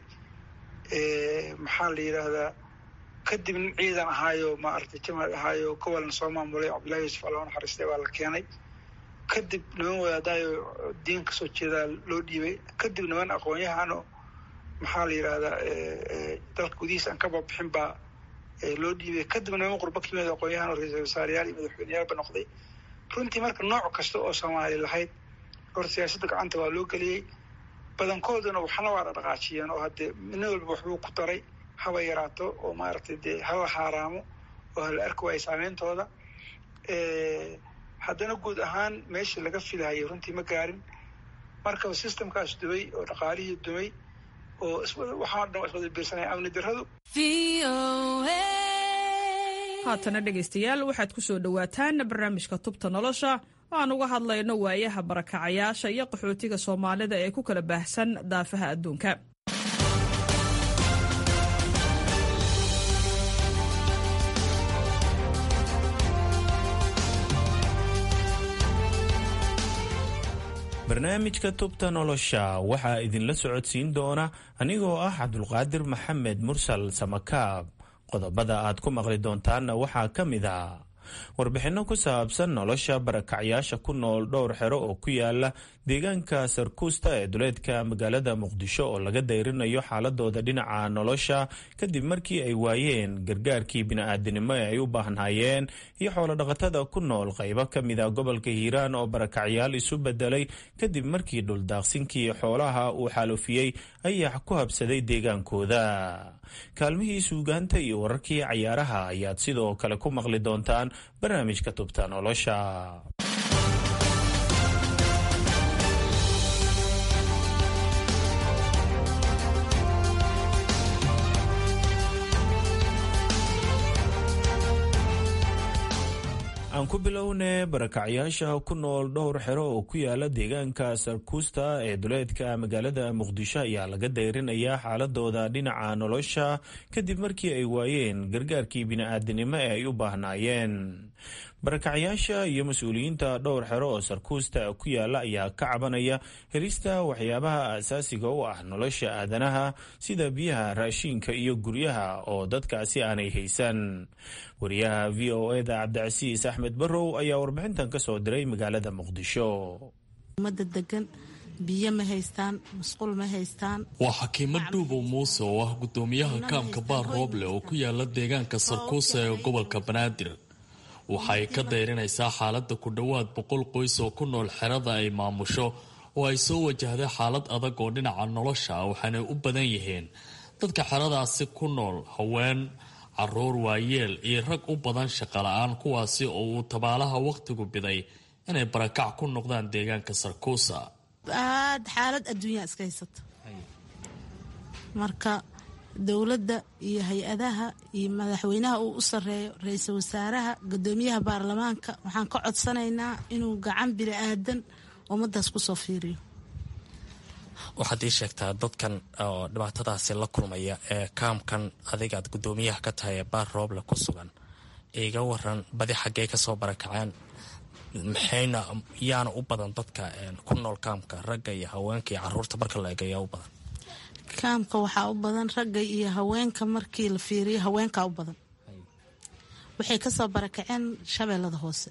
maxaa la yidhaahdaa kadib nin ciidan ahaayo maaragtay jamaal ahaayo gobolna soo maamulay cabdullahi yuusuf alla naxariistay baa la keenay kadib niman wadaadaayo diin kasoo jeedaa loo dhiibay kadib niman aqoon-yahano maxaa la yidhaahdaa dalka gudihiisa aan ka babixin baa loo dhiibay kadib niman qurbo ka yimid aqoon-yahan oo ra-iisul wasaareyaal iyo madaxweyneyaalba noqday runtii marka nooc kasta oo soomaali lahayd hor siyaasadda gacanta waa loo geliyey badankooduna waxna waa dhaqaajiyeen oo haddee nin walba waxbuu ku daray haba yaraato oo maaragtay dee hala haaraamo oo hala arki waayo saameyntooda haddana guud ahaan meeshii laga filahayay runtii ma gaarin marka systemkaas dumay oo dhaqaalihii dumay oo waxaa dhan iswada biirsanaya amni darradu haatana dhegaystayaal waxaad ku soo dhowaataan barnaamijka tubta nolosha oo aan uga hadlayno waayaha barakacayaasha iyo qaxootiga soomaalida ee ku kala baahsan daafaha adduunka barnaamijka tubta nolosha waxaa idinla socodsiin doona anigoo ah cabdulqaadir maxamed mursal samakaab qodobada aad ku maqli doontaanna waxaa ka mid a warbixinno ku saabsan nolosha barakacyaasha ku nool dhowr xero oo ku yaala deegaanka sarkuusta ee duleedka magaalada muqdisho oo laga dayrinayo xaaladooda dhinaca nolosha kadib markii ay waayeen gargaarkii bini-aadanimo ee ay u baahnaayeen iyo xoolodhaqatada ku nool qaybo ka mid a gobolka hiiraan oo barakacyaal isu bedelay kadib markii dhuldaaqsinkii xoolaha uu xaalufiyey ayax ku habsaday deegaankooda kaalmihii suugaanta iyo wararkii cayaaraha ayaad sidoo kale ku maqli doontaan barnaamijka tubta nolosha aan ku bilowne barakacyaasha ku nool dhowr xero oo ku yaala deegaanka sarkuusta ee duleedka magaalada muqdisho ayaa laga dayrinayaa xaaladooda dhinaca nolosha kadib markii ay waayeen gargaarkii bini-aadanimo ee ay u baahnaayeen barakacyaasha iyo mas-uuliyiinta dhowr xero oo sarkuusta ku yaala ayaa ka cabanaya helista waxyaabaha aasaasiga u ah nolosha aadanaha sida biyaha raashiinka iyo guryaha oo dadkaasi aanay haysan wariyaha v o eda cabdicasiis axmed barrow ayaa warbixintan ka soo diray magaalada muqdisho umada degan biyo ma haystaan musqul ma haystaan waa xakiimo dhuubow muuse oo ah gudoomiyaha kaamka baar rooble oo ku yaala deegaanka sarkuusa ee gobolka banaadir waxa ay ka dayrinaysaa xaaladda ku dhowaad boqol qoys oo ku nool xerada ay maamusho oo ay soo wajahday xaalad adag oo dhinaca nolosha waxaanay u badan yihiin dadka xeradaasi ku nool haween caruur waayeel iyo rag u badan shaqala-aan kuwaasi oo uu tabaalaha wakhtigu biday inay barakac ku noqdaan deegaanka sarkuusa aad xaalad adduunyaa iska haysato marka dowladda iyo hay-adaha iyo madaxweynaha uu u sareeyo ra-iisul wasaaraha gudoomiyaha baarlamaanka waxaan ka codsanaynaa inuu gacan bini aadan ummadaas kusoo fiiriyo waxaad ii sheegtaa dadkan oo dhibaatadaasi la kulmaya ee kaamkan adigaad gudoomiyaha ka tahay ee baar rooble ku sugan iga waran badi xaggee kasoo barakaceen maxayna yaana u badan dadka ku nool kaamka ragga iyo haweenka iyo caruurta marka la eegayaa u badan kaamka waxaa u badan ragga iyo haweenka markii la fiiriyo haweenkaa u badan waxay kasoo barakaceen shabeellada hoose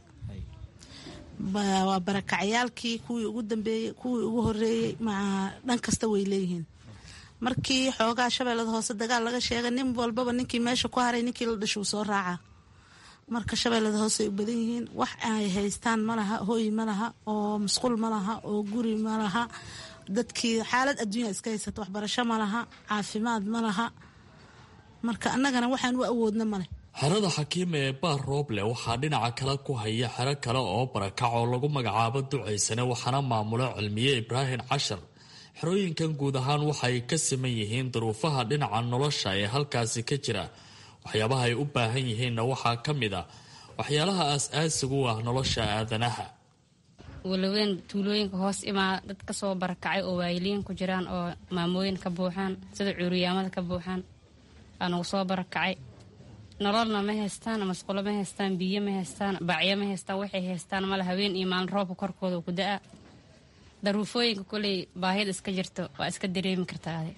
waa barakacyaalkii kuwii ugu dambeeyey kuwii ugu horeeyey dhan kasta way leeyihiin markii xoogaa shabeellada hoose dagaal laga sheegay nin walbaba ninkii meesha ku haray ninkii la dhashuu soo raacaa marka shabeellada hoose ay u badan yihiin wax ay haystaan malaha hooy malaha oo musqul malaha oo guri malaha dadkii xaalad adduunya iska haysata waxbarasho malaha caafimaad malaha marka annagana waxaan u awoodna male xerada xakiima ee baar rooble waxaa dhinaca kale ku haya xero kale oo barakac oo lagu magacaabo ducaysane waxaana maamulo cilmiye ibraahim cashar xerooyinkan guud ahaan waxay ka siman yihiin duruufaha dhinaca nolosha ee halkaasi ka jira waxyaabaha ay u baahan yihiinna waxaa ka mid a waxyaalaha aas-aasigu u ah nolosha aadanaha walaweyn tuulooyinka hoos imaa dad kasoo barakacay oo waayiliin ku jiraan oo maamooyin ka buuxaan sida cuuriyaamada ka buuxaan aanugu soo barakacay nololna ma haystaan masqulo ma haystaan biyo ma haystaan bacyo ma haystaan waxay haystaan male haween iyo maalin roobka korkooda ku da-a daruufooyinka koley baahida iska jirto waa iska dareemi kartaa adi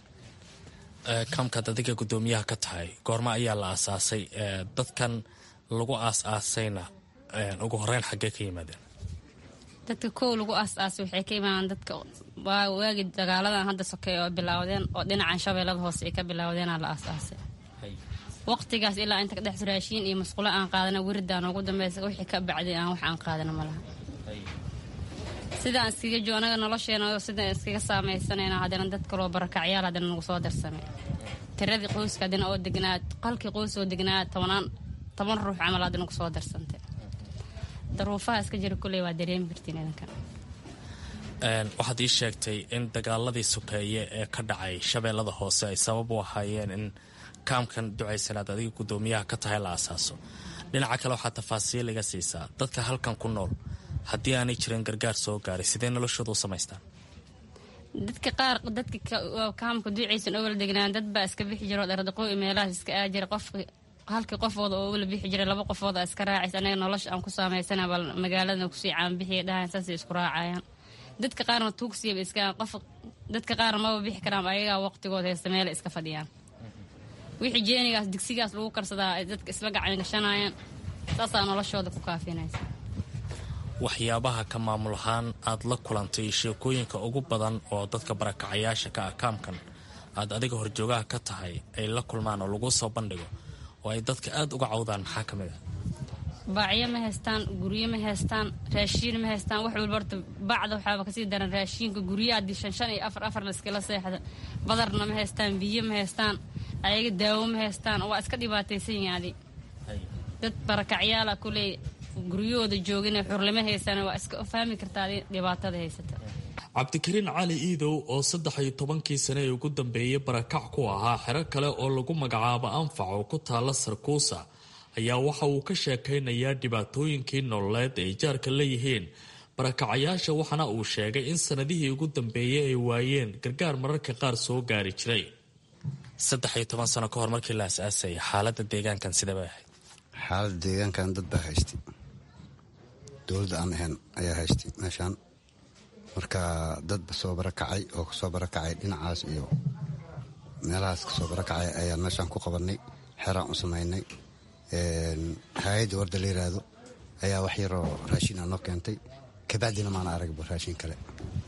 kaamkaad adiga gudoomiyaha ka tahay goormo ayaa la aasaasay dadkan lagu aas-aasayna ugu horeyn xaggee ka yimaadeen dadka kow lagu aas-aasay waxay ka imaadeen dadka waagi dagaaladan hadda sokeey oo bilaawdeen oo dhinacan shabeellada hoose ay ka bilaawdeenaa la aas-aasay waqtigaas ilaa inta kadhex raashiin iyo masqulo aan qaadana wiridaan ugu dambeysa wixii ka bacday aan wax aan qaadana malaha sidaan iskaga jo anaga nolosheena sidaan iskaga saamaysanayna haddana dad kaloo barakacyaal haddana nagu soo darsamay tiradii qoyska haddana oo degnaa qalkii qoys oo degnaa tobanaan toban ruux camal haddana kusoo darsantay daruufaha iska jira kulley waa dareemi kartiin idinkan waxaad ii sheegtay in dagaaladii sokeeye ee ka dhacay shabeellada hoose ay sabab u ahaayeen in kaamkan ducaysanaad adiga guddoomiyaha ka tahay la asaaso dhinaca kale waxaad tafaasiil iga siisaa dadka halkan ku nool haddii aanay jirin gargaar soo gaaray sidee noloshooda u samaystaan dadka qaar dadka kaamka duucaysan oo wala degnaan dad baa iska bixi jiro dhardaqooy meelahaas iska aajira qof halkii qofooda oo wala bixi jiray laba qofooda iska raacaysa anaga nolosha aan ku saamaysana bal magaalada kusii caanbixiya dhahayn saasay isku raacayaan dadka qaarna tuugsiyaba iska qof dadka qaarna maba bixi karaan ayagaa waqtigooda haysta meela iska fadhiyaan wixii jeenigaas digsigaas lagu karsadaa ay dadka isla gacan gashanayaan saasaa noloshooda ku kaafinaysa waxyaabaha ka maamul ahaan aad la kulantay sheekooyinka ugu badan oo dadka barakacayaasha ka ah kaamkan aad adiga horjoogaha ka tahay ay la kulmaan oo lagu soo bandhigo oo ay dadka aad uga cawdaan maxaa ka mid ah baacyo ma haystaan guryo ma haystaan raashiin ma haystaan wax walba horta bacda waxaaba kasii daran raashiinka guryaha haddii shan shan iyo afar afar la iskala seexda badarna ma haystaan biyo ma haystaan ayaga daawo ma haystaan waa iska dhibaataysan yihiin adi dad barakacyaala kuley guryahooda joogin xurlimo haystaan waa iska fahmi kartaa dhibaatada haysata cabdikariin cali iidow oo saddex iyo tobankii sane ee ugu dambeeyay barakac ku ahaa xero kale oo lagu magacaabo anfac oo ku taala sarkuusa ayaa waxa uu ka sheekaynayaa dhibaatooyinkii nololeed ay jaarka leeyihiin barakacayaasha waxaana uu sheegay in sanadihii ugu dambeeyay ay waayeen gargaar mararka qaar soo gaari jiray saddex iyo toban sano ka hor markii la asaasayay xaalada deegaankan sidee bay ahayd xaalada deegaankan dad baa haystay dowladda aan ahayn ayaa haystay meeshaan marka dad soo barakacay oo kasoo barakacay dhinacaas iyo meelahaas kasoo barakacay ayaan meeshaan ku qabanay xeraan u samaynay hay-adda warda la yiraahdo ayaa wax yaroo raashin aa noo keentay kabacdina maana aragba raashin kale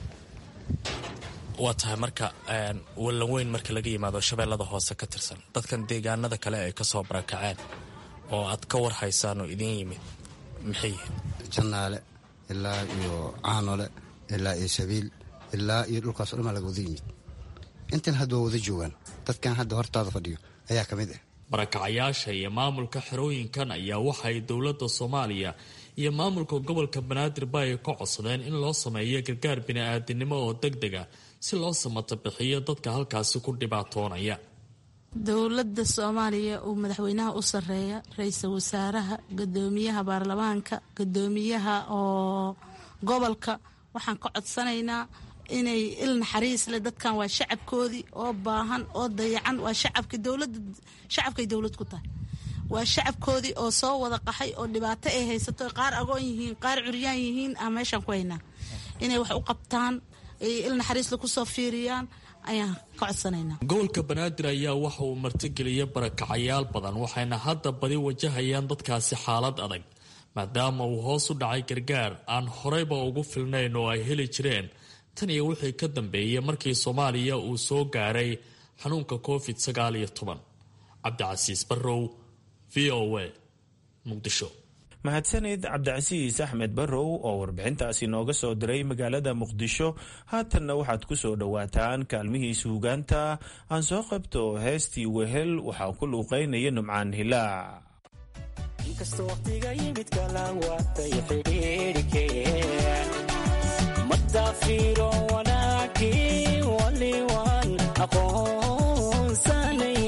waa tahay marka wallaweyn marka laga yimaado shabeellada hoose ka tirsan dadkan deegaanada kale ay kasoo barakaceen oo aad ka war haysaan oo idiin yimid maxay yihiin jannaale ilaa iyo caanole ilaa iyo sabiil ilaa iyo dhulkaas o dhan baa laga wada yimid intan hadda waa wada joogaan dadkan hadda hortaada fadhiyo ayaa ka mid ah barakacayaasha iyo maamulka xerooyinkan ayaa waxay dowladda soomaaliya iyo maamulka gobolka banaadirba ay ka codsadeen in loo sameeyo gargaar bini-aadinimo oo deg dega si loo samata bixiyo dadka halkaasi ku dhibaatoonaya dowladda soomaaliya uu madaxweynaha u sareeya ra-iisul wasaaraha gudoomiyaha baarlamaanka gudoomiyaha oo gobolka waxaan ka codsanaynaa inay il naxariis leh dadkan waa shacabkoodii oo baahan oo dayacan waa shacabka dowlada shacabkay dowlad ku tahay waa shacabkoodii oo soo wada qaxay oo dhibaato ay haysato qaar agoon yihiin qaar curyaan yihiin aan meeshaan ku haynaa inay wax u qabtaan il naxariisle kusoo fiiriyaan ayaan ka codsanaynaa gobolka banaadir ayaa waxa uu martigeliya barakacayaal badan waxayna hadda badi wajahayaan dadkaasi xaalad adag maadaama uu hoos u dhacay gargaar aan horeyba ugu filnayn oo ay heli jireen tan iyo wixii ka dambeeyay markii soomaaliya uu soo gaaray xanuunka covid sagaal iyo toban cabdicasiis barrow v o a muqdisho mahadsanid cabdicasiis axmed barrow oo warbixintaasi nooga soo diray magaalada muqdisho haatanna waxaad ku soo dhowaataan kaalmihii suugaanta aan soo qabto heestii wehel waxaa ku luuqaynaya numcaan hilaac inkastoo waqtiga yimid kala waatay xidhiidhikeen madaafiro wanaagii waliwan aqoonsanay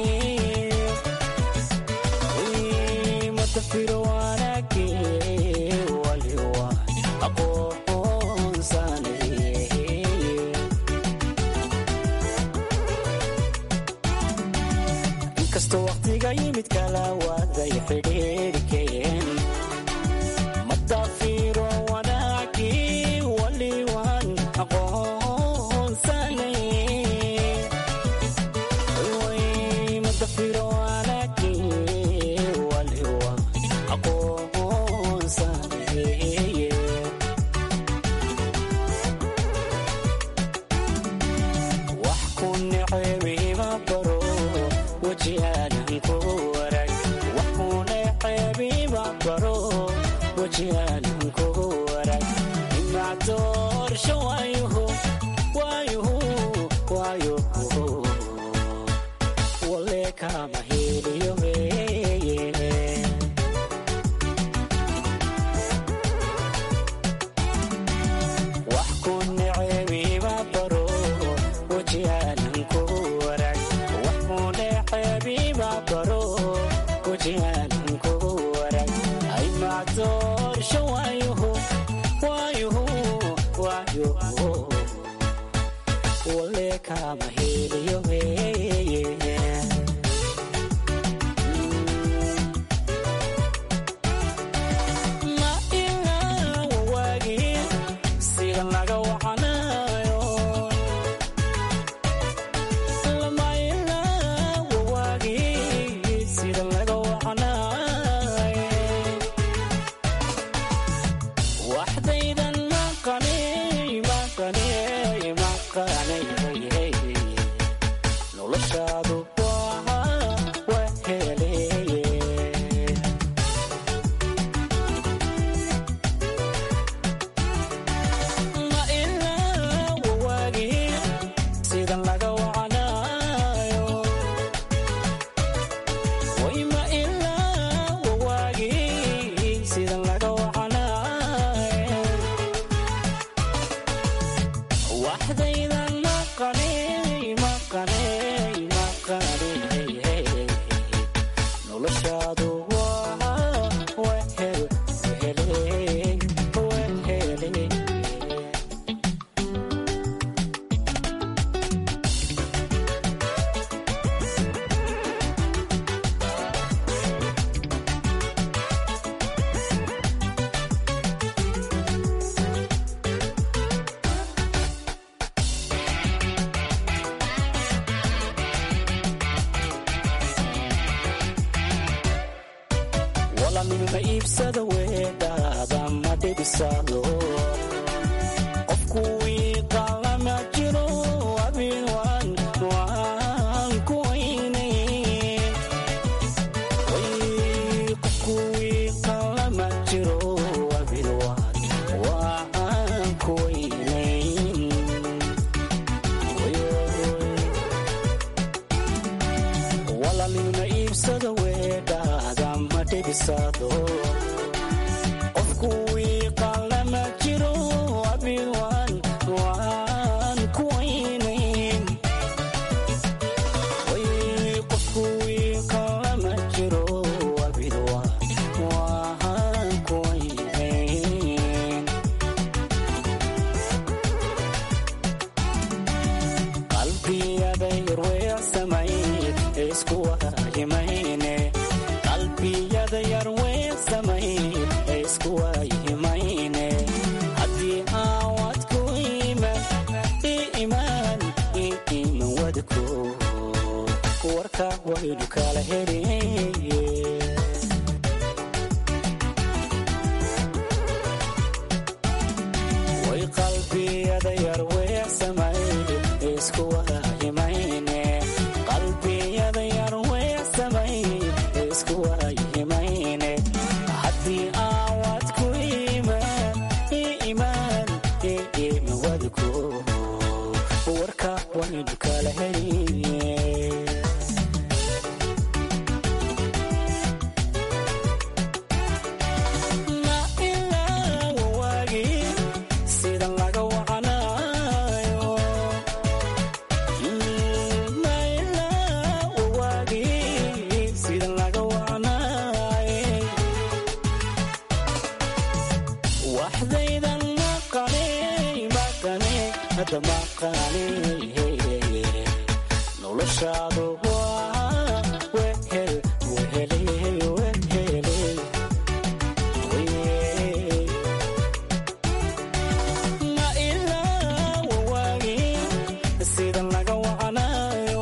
madafiro wanaagii waliwan aqoonsanay inkastoo waqtiga yimid kala waaday xidhiidhikeen madafiro wanaagii waliwan aqoonsanay madafiro wanaagii waliwan aqoonsanay wax ku necebiima baro wajihaanan ku warag wax ku necebiima baro wajihaanan ku warag imac door kama heliyo weye wax ku necebiba baro wajihaanan kugu warag wax ku necebiba baro wajihaanan kugu warag ay macdoorsho waayuhu waayuhu waayuhu wale kama heliyo weye ma ilaa wawaagii sida laga wacanayo lama ilaa wawaagii sida laga wacanayo waxdaydan maqanay maqanay maqanay noloshaadu waa waa heleye ma ilaa wawaagii sida laga wacanayo way ma ilaa wawaagii sida laga wacanayo waxdaydan maqanay maqanay maqanay noloshaadu waa waa hel wehele wehele walanima iibsada weedhaada ma dhibisado qofku wiiqalama jiro abin waan waan ku weynay way qofku wiiqalama jiro abin waan waan ku weynay walalina iibsada weedhaada ma dhibisado qofku wiiqalama jiro abin waan waan ku weynayn way qofku wiiqalama jiro abin waan waan ku weynayn qalbiyada yarweecsamay isku waayimayne qalbiyada yarweecsamay isku waayimayne haddii aawad ku iman i imaan i iman wadko warka waynu kala heliye way qalbiyada yarweecsamay isku waayimayne qalbiyada yarweecsamay isku waayimayne haddii aawad ku imaan i imaan i iman wadko warka waynu kala heliye ma ilaa wawaagii sida laga wacanayo ma ilaa wawaagii sida laga wacanayo waxdaydan maqanay maqanay hadda maqanay noloshaadu waa wehel wehele wehele ma ilaa wawaagii sida laga wacanayo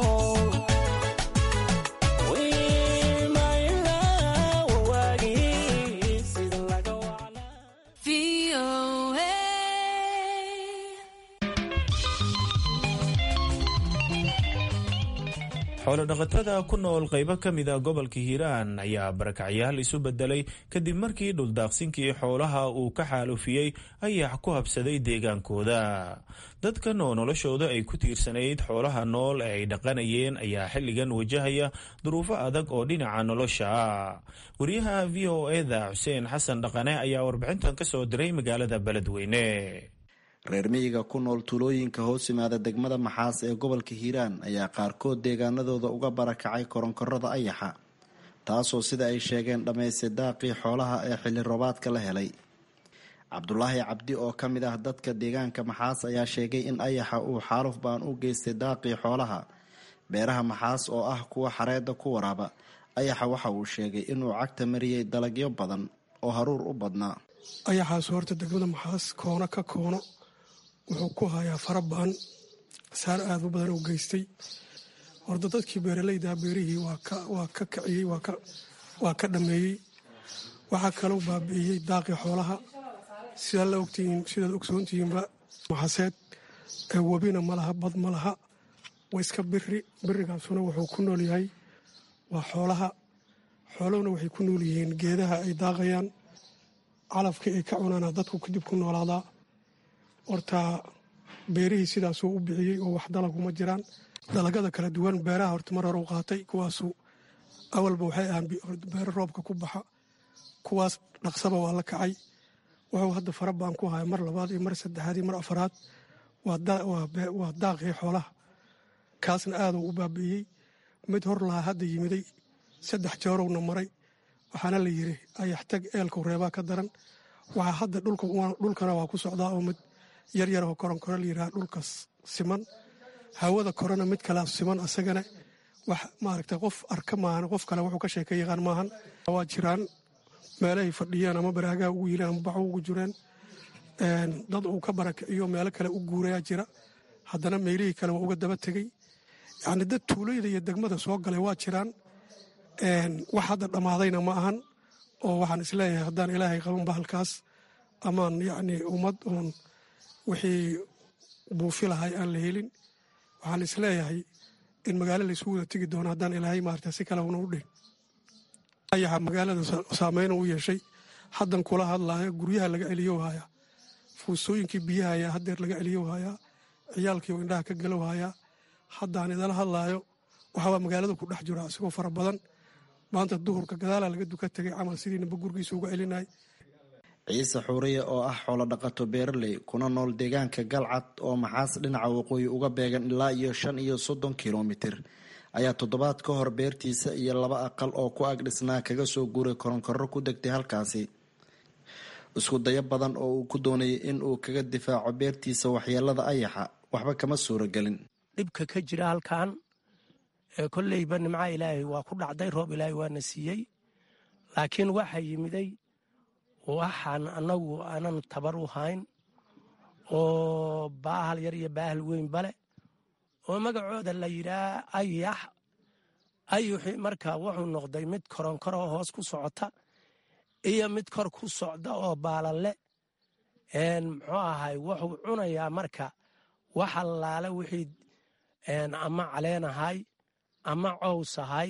ma ilaa wawaagii sida laga xoolodhaqatada ku nool qaybo ka mida gobolka hiiraan ayaa barakacyaal isu bedelay kadib markii dhuldaaqsinkii xoolaha uu ka xaalufiyey ayax ku habsaday deegaankooda dadkan oo noloshooda ay ku tiirsanayd xoolaha nool ee ay dhaqanayeen ayaa xilligan wajahaya duruufo adag oo dhinaca nolosha ah wariyaha v o eda xuseen xasan dhaqane ayaa warbixintan ka soo diray magaalada beledweyne reer miyiga ku nool tuulooyinka hoos yimaada degmada maxaas ee gobolka hiiraan ayaa qaarkood deegaanadooda uga barakacay koronkorada ayaxa taasoo sida ay sheegeen dhammaystay daaqii xoolaha ee xilli roobaadka la helay cabdulaahi cabdi oo ka mid ah dadka deegaanka maxaas ayaa sheegay in ayaxa uu xaaluf baan u geystay daaqii xoolaha beeraha maxaas oo ah kuwa xareedda ku waraaba ayaxa waxa uu sheegay inuu cagta mariyey dalagyo badan oo haruur u badnaa ayaxaas horta degmada maxaas koono ka koono wuxuu ku hayaa fara ba-an saar aada u badan u geystay horta dadkii beeralaydaa beerihii waa ka kiciyey waa ka dhameeyey waxaa kaloo baabi'iyey daaqii xoolaha sidaa la ogtihiin sidaad ogsoontihiinba maxaseed webina ma laha bad ma laha waa iska biri birigaasuna wuxuu ku nool yahay waa xoolaha xooluhuna waxay ku nool yihiin geedaha ay daaqayaan calafkii ay ka cunaana dadku kadib ku noolaadaa horta beerihii sidaasuu u bixiyey oo wax dalaguma jiraan dalagada kala duwan beeraha horta mar hore u qaatay kuwaasu awalba waxay ahaan beero roobka ku baxa kuwaas dhaqsaba waa la kacay wuxuu hadda fara baan ku haya mar labaad iyo mar saddexaad iyo mar afaraad waa daaqii xoolaha kaasna aaduu u baabi'iyey mid hor lahaa hadda yimiday saddex jeerowna maray waxaana la yiri ayaxtag eelku reebaa ka daran waxaa hadda dhulkana waa ku socdaa oo mid yaryar oo koronkoro layidhaha dhulkas siman hawada korona mid kalea siman asagana wax maaragta qof arka maahan qof kale wuxuu ka sheeka yaqaan maahan waa jiraan meelahay fadhiyeen ama baraagaha ugu yileen ama baxu ugu jireen dad uu ka barakiciyo meelo kale u guurayaa jira haddana meelihii kale waa uga daba tegey yacni dad tuulayda iyo degmada soo galay waa jiraan wax hadda dhammaadayna ma ahan oo waxaan isleeyahay haddaan ilaahay qabanba halkaas amaan yacni ummad uun wixii buufi lahay aan la helin waxaan isleeyahay in magaalo laysu wada tegi doono haddaan ilaahay maarata si kale una u dhihin ayaxa magaalada saameyna u yeeshay haddan kula hadlaayo guryaha laga celiyow hayaa fuusooyinkii biyaha ayaa haddeer laga celiyow hayaa ciyaalkii oo indhaha ka galow hayaa haddaan idala hadlaayo waxbaa magaalada ku dhex jiro asigoo fara badan maanta duhurka gadaalaa laga duka tegay camal sidiinaba gurgiisa uga celinay ciise xuuriye oo ah xoolo dhaqato beeraley kuna nool deegaanka galcad oo maxaas dhinaca waqooyi uga beegan ilaa iyo shan iyo soddon kilomitir ayaa toddobaad ka hor beertiisa iyo laba aqal oo ku ag dhisnaa kaga soo guuray koronkorro ku degtay halkaasi isku dayo badan oo uu ku doonayay in uu kaga difaaco beertiisa waxyeelada ayaxa waxba kama suuragelin dhibka ka jira halkan kolleyba nimca ilaahay waa ku dhacday roob ilaahay waana siiyey laakiin waxaa yimiday waxaan annagu aanan tabar u hayn oo baahal yar iyo baahal weyn bale oo magacooda la yidhaah ayax ayuxi marka wuxuu noqday mid koronkoro hoos ku socota iyo mid kor ku socda oo baalalle muxuu ahay wuxuu cunayaa marka wax allaale wixii ama caleenahay ama cowsahay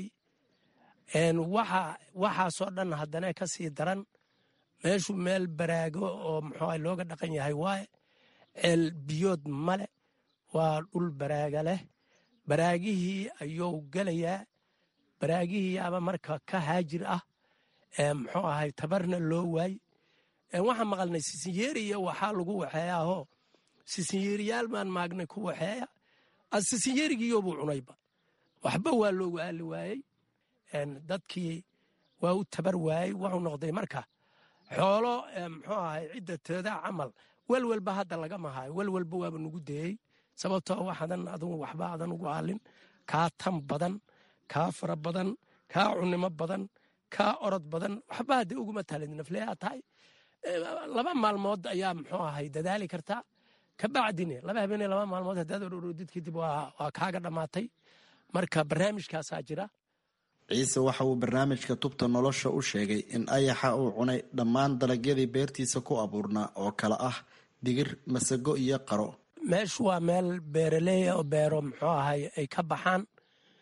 waxaasoo dhan haddana ka sii daran meeshu meel baraago oo muxuu looga dhaqan yahay waaye ceel biyood male waa dhul baraaga leh baraagihii ayuu gelayaa baraagihii ama marka ka haajir ah muxuu ahay tabarna loo waay waxaan maqalnay sisinyeeriya waxaa lagu waxeeyaahoo sisinyeeriyaal baan maagnay ku waxeeya sisinyeerigiiyobuu cunayba waxba waa loogu aali waayey dadkii waa u tabar waayey wuxuu noqday marka xoolo muxuu ahay cidda teedaa camal welwelba hadda lagama hayo welwelba waaba nugu dayey sababtoo waxadan adugu waxba adan ugu aalin kaa tan badan kaa fara badan kaa cunimo badan kaa orod badan waxba hadda uguma talid nafleyaa tahay laba maalmood ayaa muxuu ahay dadaali kartaa kabacdine laba habeene laba maalmood haddaad ororoodid kadib waa kaaga dhammaatay marka barnaamijkaasaa jira ciise waxa uu barnaamijka tubta nolosha u sheegay in ayaxa uu cunay dhammaan dalagyadii beertiisa ku abuurnaa oo kale ah digir masago iyo qaro meeshu waa meel beeraleeya oo beero muxuu ahay ay ka baxaan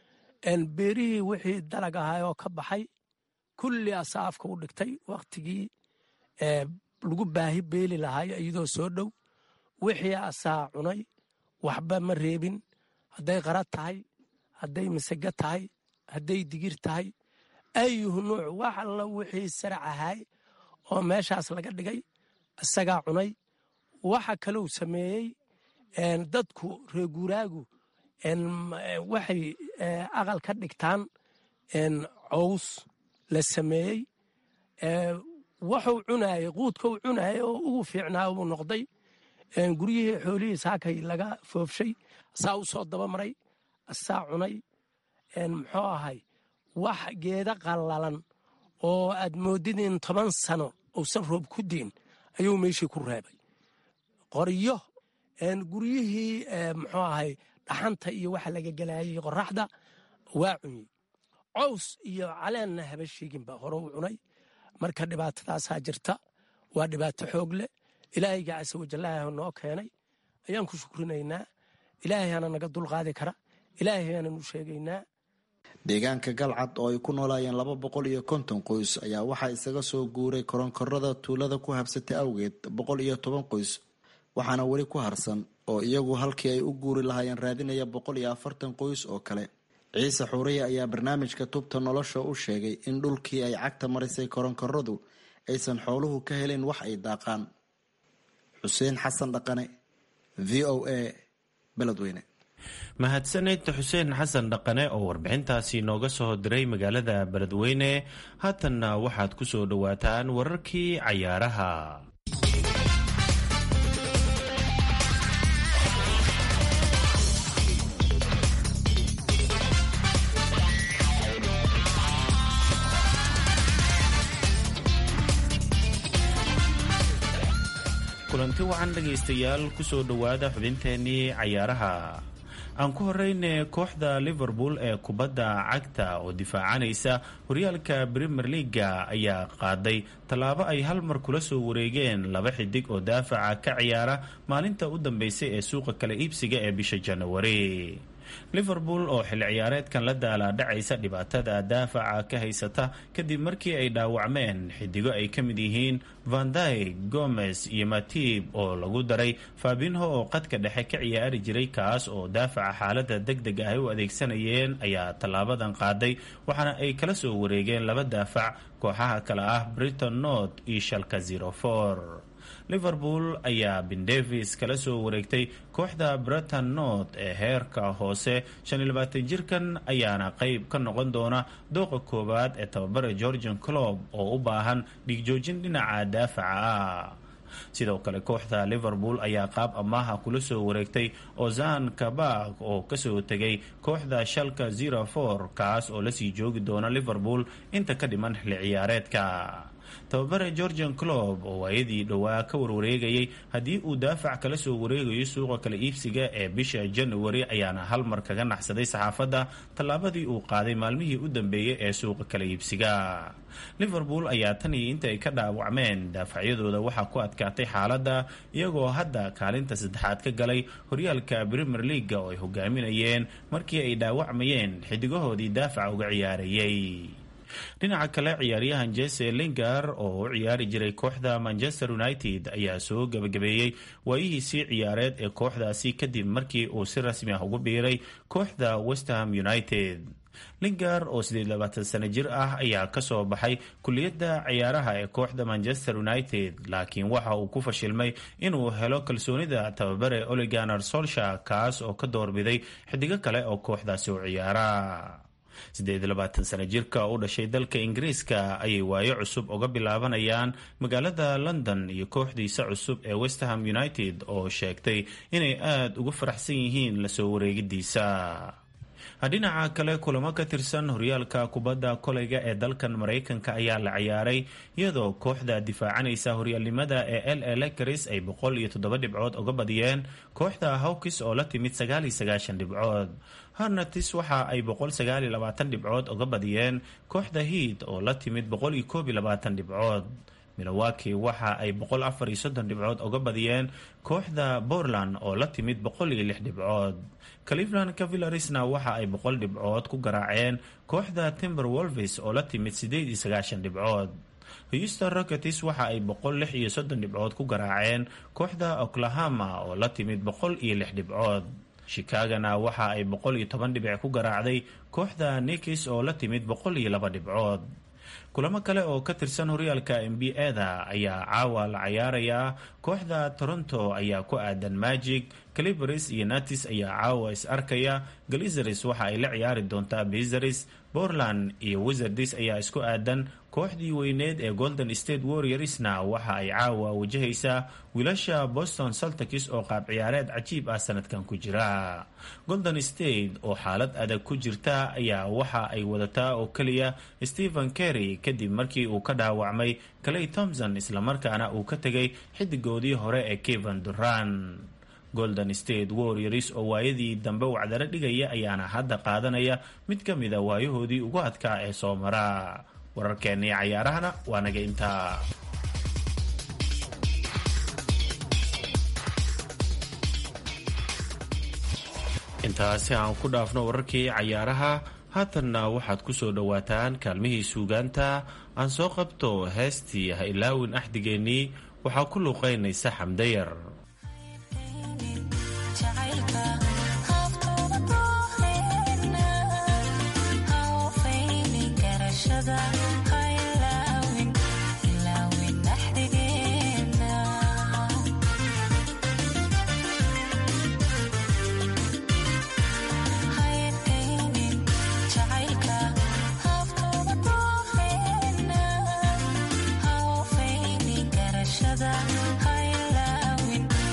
beerihii wixii dalag ahay oo ka baxay kulli asaa afka u dhigtay wakhtigii lagu baahi beeli lahay iyadoo soo dhow wixii asaa cunay waxba ma reebin hadday qara tahay hadday masage tahay hadday digir tahay ayuhu nuuc wax alla wixii sarac ahay oo meeshaas laga dhigay isagaa cunay waxa kalou sameeyey dadku reeguuraagu waxay aqal ka dhigtaan cows la sameeyey waxuu cunaayey quudkau cunaayey oo ugu fiicnaa buu noqday guryihii xoolihii saakay laga foofshay asaa u soo dabamaray asaa cunay muxuu ahay wax geeda qallalan oo aad moodid in toban sano uusan roob ku diin ayuu meeshii ku reebay qoryo guryihii muxuu ahay dhaxanta iyo waxa laga gelaayay qoraxda waa cunyey cows iyo caleenna haba sheeginba hore u cunay marka dhibaatadaasaa jirta waa dhibaato xoog leh ilaahayga casa wajallaha noo keenay ayaan ku shukrinaynaa ilaahayaana naga dulqaadi kara ilaahayaanan u sheegaynaa deegaanka galcad oo ay ku noolaayeen laba boqol iyo konton qoys ayaa waxaa isaga soo guuray koronkorada tuulada ku habsatay awgeed boqol iyo toban qoys waxaana weli ku harsan oo iyagu halkii ay u guuri lahaayeen raadinaya boqol iyo afartan qoys oo kale ciise xuuriye ayaa barnaamijka tubta nolosha u sheegay in dhulkii ay cagta marisay koronkoradu aysan xooluhu ka helin wax ay daaqaan xuseen xasan dhaqane v o a beledweyne mahadsaned xuseen xasan dhaqane oo warbixintaasi nooga soo diray magaalada beledweyne haatanna waxaad ku soo dhowaataan wararkii cayaaraha kulanti wacan dhegaystayaal kusoo dhowaada xubinteenii cayaaraha aan ku horeyne kooxda liverpool ee kubadda cagta oo difaacanaysa horyaalka premier leaga ayaa qaaday tallaabo ay hal mar kula soo wareegeen laba xidig oo daafaca ka ciyaara maalinta u dambeysay ee suuqa kala iibsiga ee bisha janawari liverpool oo xilli ciyaareedkan la daalaadhacaysa dhibaatada daafaca ka haysata kadib markii ay dhaawacmeen xidigo ay ka mid yihiin vandyg gomez iyo matib oo lagu daray fabinho oo qadka dhexe ka ciyaari jiray kaas oo daafaca xaalada deg deg ah ay u adeegsanayeen ayaa tallaabadan qaaday waxaana ay kala soo wareegeen laba daafac kooxaha kale ah briton north iyo shalka zerofor liverpool ayaa bin davis kala soo wareegtay kooxda breton north ee heerka hoose jirkan ayaana qeyb ka noqon doona dooqa koowaad ee tababara georgian clob oo u baahan dhigjoojin dhinaca daafaca ah sidoo kale kooxda liverpool ayaa qaab amaaha kula soo wareegtay ozan kabak oo kasoo tegay kooxda shalka zerofor kaas oo lasii joogi doona liverpool inta ka dhiman xilli ciyaareedka tababare georgian clob oo waayadii dhowaa ka warwareegayay haddii uu daafac kala soo wareegayo suuqa kala iibsiga ee bisha january ayaana hal mar kaga naxsaday saxaafadda tallaabadii uu qaaday maalmihii u dambeeyay ee suuqa kala iibsiga liverpool ayaa tan iyo inta ay ka dhaawacmeen daafacyadooda waxaa ku adkaatay xaaladda iyagoo hadda kaalinta saddexaad ka galay horyaalka premier leaga oo ay hogaaminayeen markii ay dhaawacmayeen xidigahoodii daafaca uga ciyaarayay dhinaca kale ciyaaryahan jese lingar oo u ciyaari jiray kooxda manchester united ayaa soo gebagabeeyey waayihiisii ciyaareed ee kooxdaasi kadib markii uu si rasmi ah ugu biiray kooxda westham united lingar oo sano jir ah ayaa kasoo baxay kuliyadda ciyaaraha ee kooxda manchester united laakiin waxa uu ku fashilmay inuu helo kalsoonida tababare oliganar solsha kaas oo ka doorbiday xidigo kale oo kooxdaasi u ciyaara sano jirka u dhashay dalka ingiriiska ayay waayo cusub uga bilaabanayaan magaalada london iyo kooxdiisa cusub ee westham united oo sheegtay inay aada ugu faraxsan yihiin lasoo wareegidiisa dhinaca kale kulamo ka tirsan horyaalka kubadda koleyga ee dalkan maraykanka ayaa la ciyaaray iyadoo kooxda difaacanaysa horyaalnimada ee l a lakaris ay boqol iyo toddoba dhibcood uga badiyeen kooxda hawkis oo la timid sagaal iyo sagaashan dhibcood harnatis waxa ay boqol sagaal iyo labaatan dhibcood uga badiyeen kooxda hiid oo la timid boqol iyo koob iyo labaatan dhibcood milowaki waxa ay boqol afar iyo soddon dhibcood uga badiyeen kooxda portland oo la timid boqol iyo lix dhibcood cleveland cavillarisna waxa ay boqol dhibcood ku garaaceen kooxda timber wolves oo la timid sideed iyo sagaashan dhibcood houston rockets waxa ay boqol lix iyo soddon dhibcood ku garaaceen kooxda oklahoma oo la timid boqol iyo lix dhibcood chicagona waxa ay boqol iyo toban dhibic ku garaacday kooxda nikis oo la timid boqol iyo laba dhibcood kulamo kale oo ka tirsan horyaalka n b a-da ayaa caawa la cayaarayaa kooxda toronto ayaa ku aadan magic calibaris iyo natis ayaa caawa is arkaya galizaris waxa ay la ciyaari doontaa bizaris portland iyo wizards ayaa isku aadan kooxdii weyneed ee golden state warriorsna waxa ay caawa wajahaysaa wiilasha boston saltikis oo qaab ciyaareed cajiib ah sanadkan ku jira golden state oo xaalad adag ku jirta ayaa waxa ay wadataa oo keliya stephen kerry kadib markii uu ka dhaawacmay clay thompson islamarkaana uu ka tegay xidigoodii hore ee kevan duran golden state warriors oo waayadii dambe wacdaro dhigaya ayaana hadda qaadanaya mid ka mida waayahoodii ugu adkaa ee soo mara wararkeennii cayaarahana waa naga intaa intaasi aan ku dhaafno wararkii cayaaraha haatanna waxaad ku soo dhowaataan kaalmihii suugaanta aan soo qabto heestii ha ilaawin axdigeennii waxaa ku luuqaynaysa xamdayar Shada, I love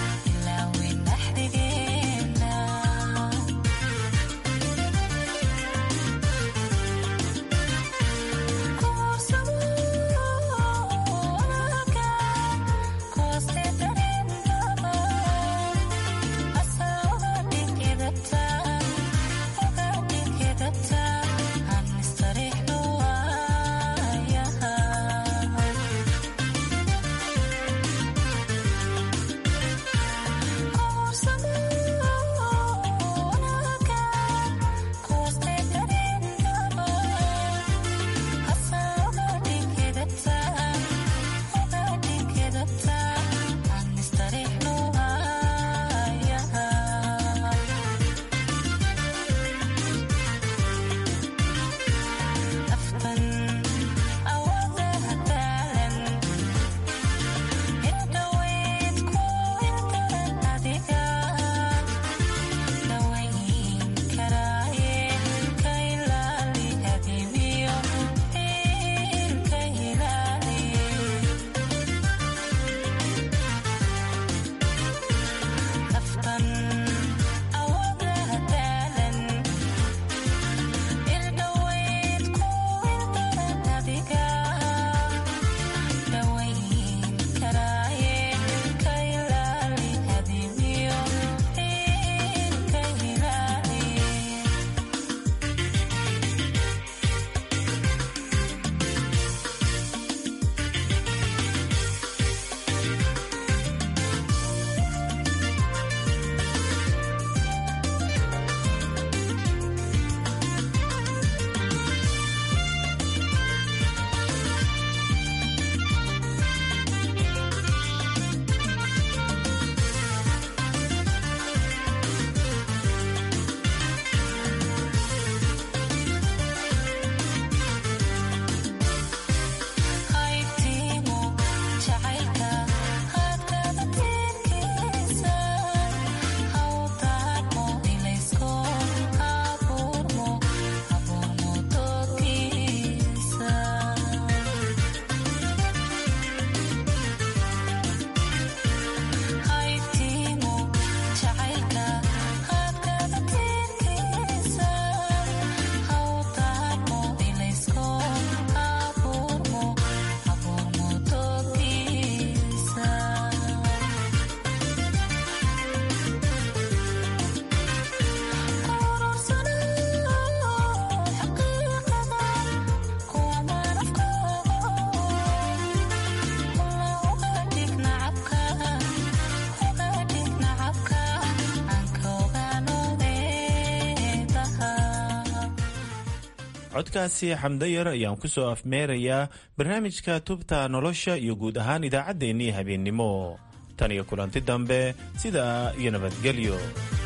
codkaasi xamdayar ayaan ku soo afmeerayaa barnaamijka tubta nolosha iyo guud ahaan idaacaddeenii habeennimo tan iyo kulanti dambe sidaa iyo nabadgelyo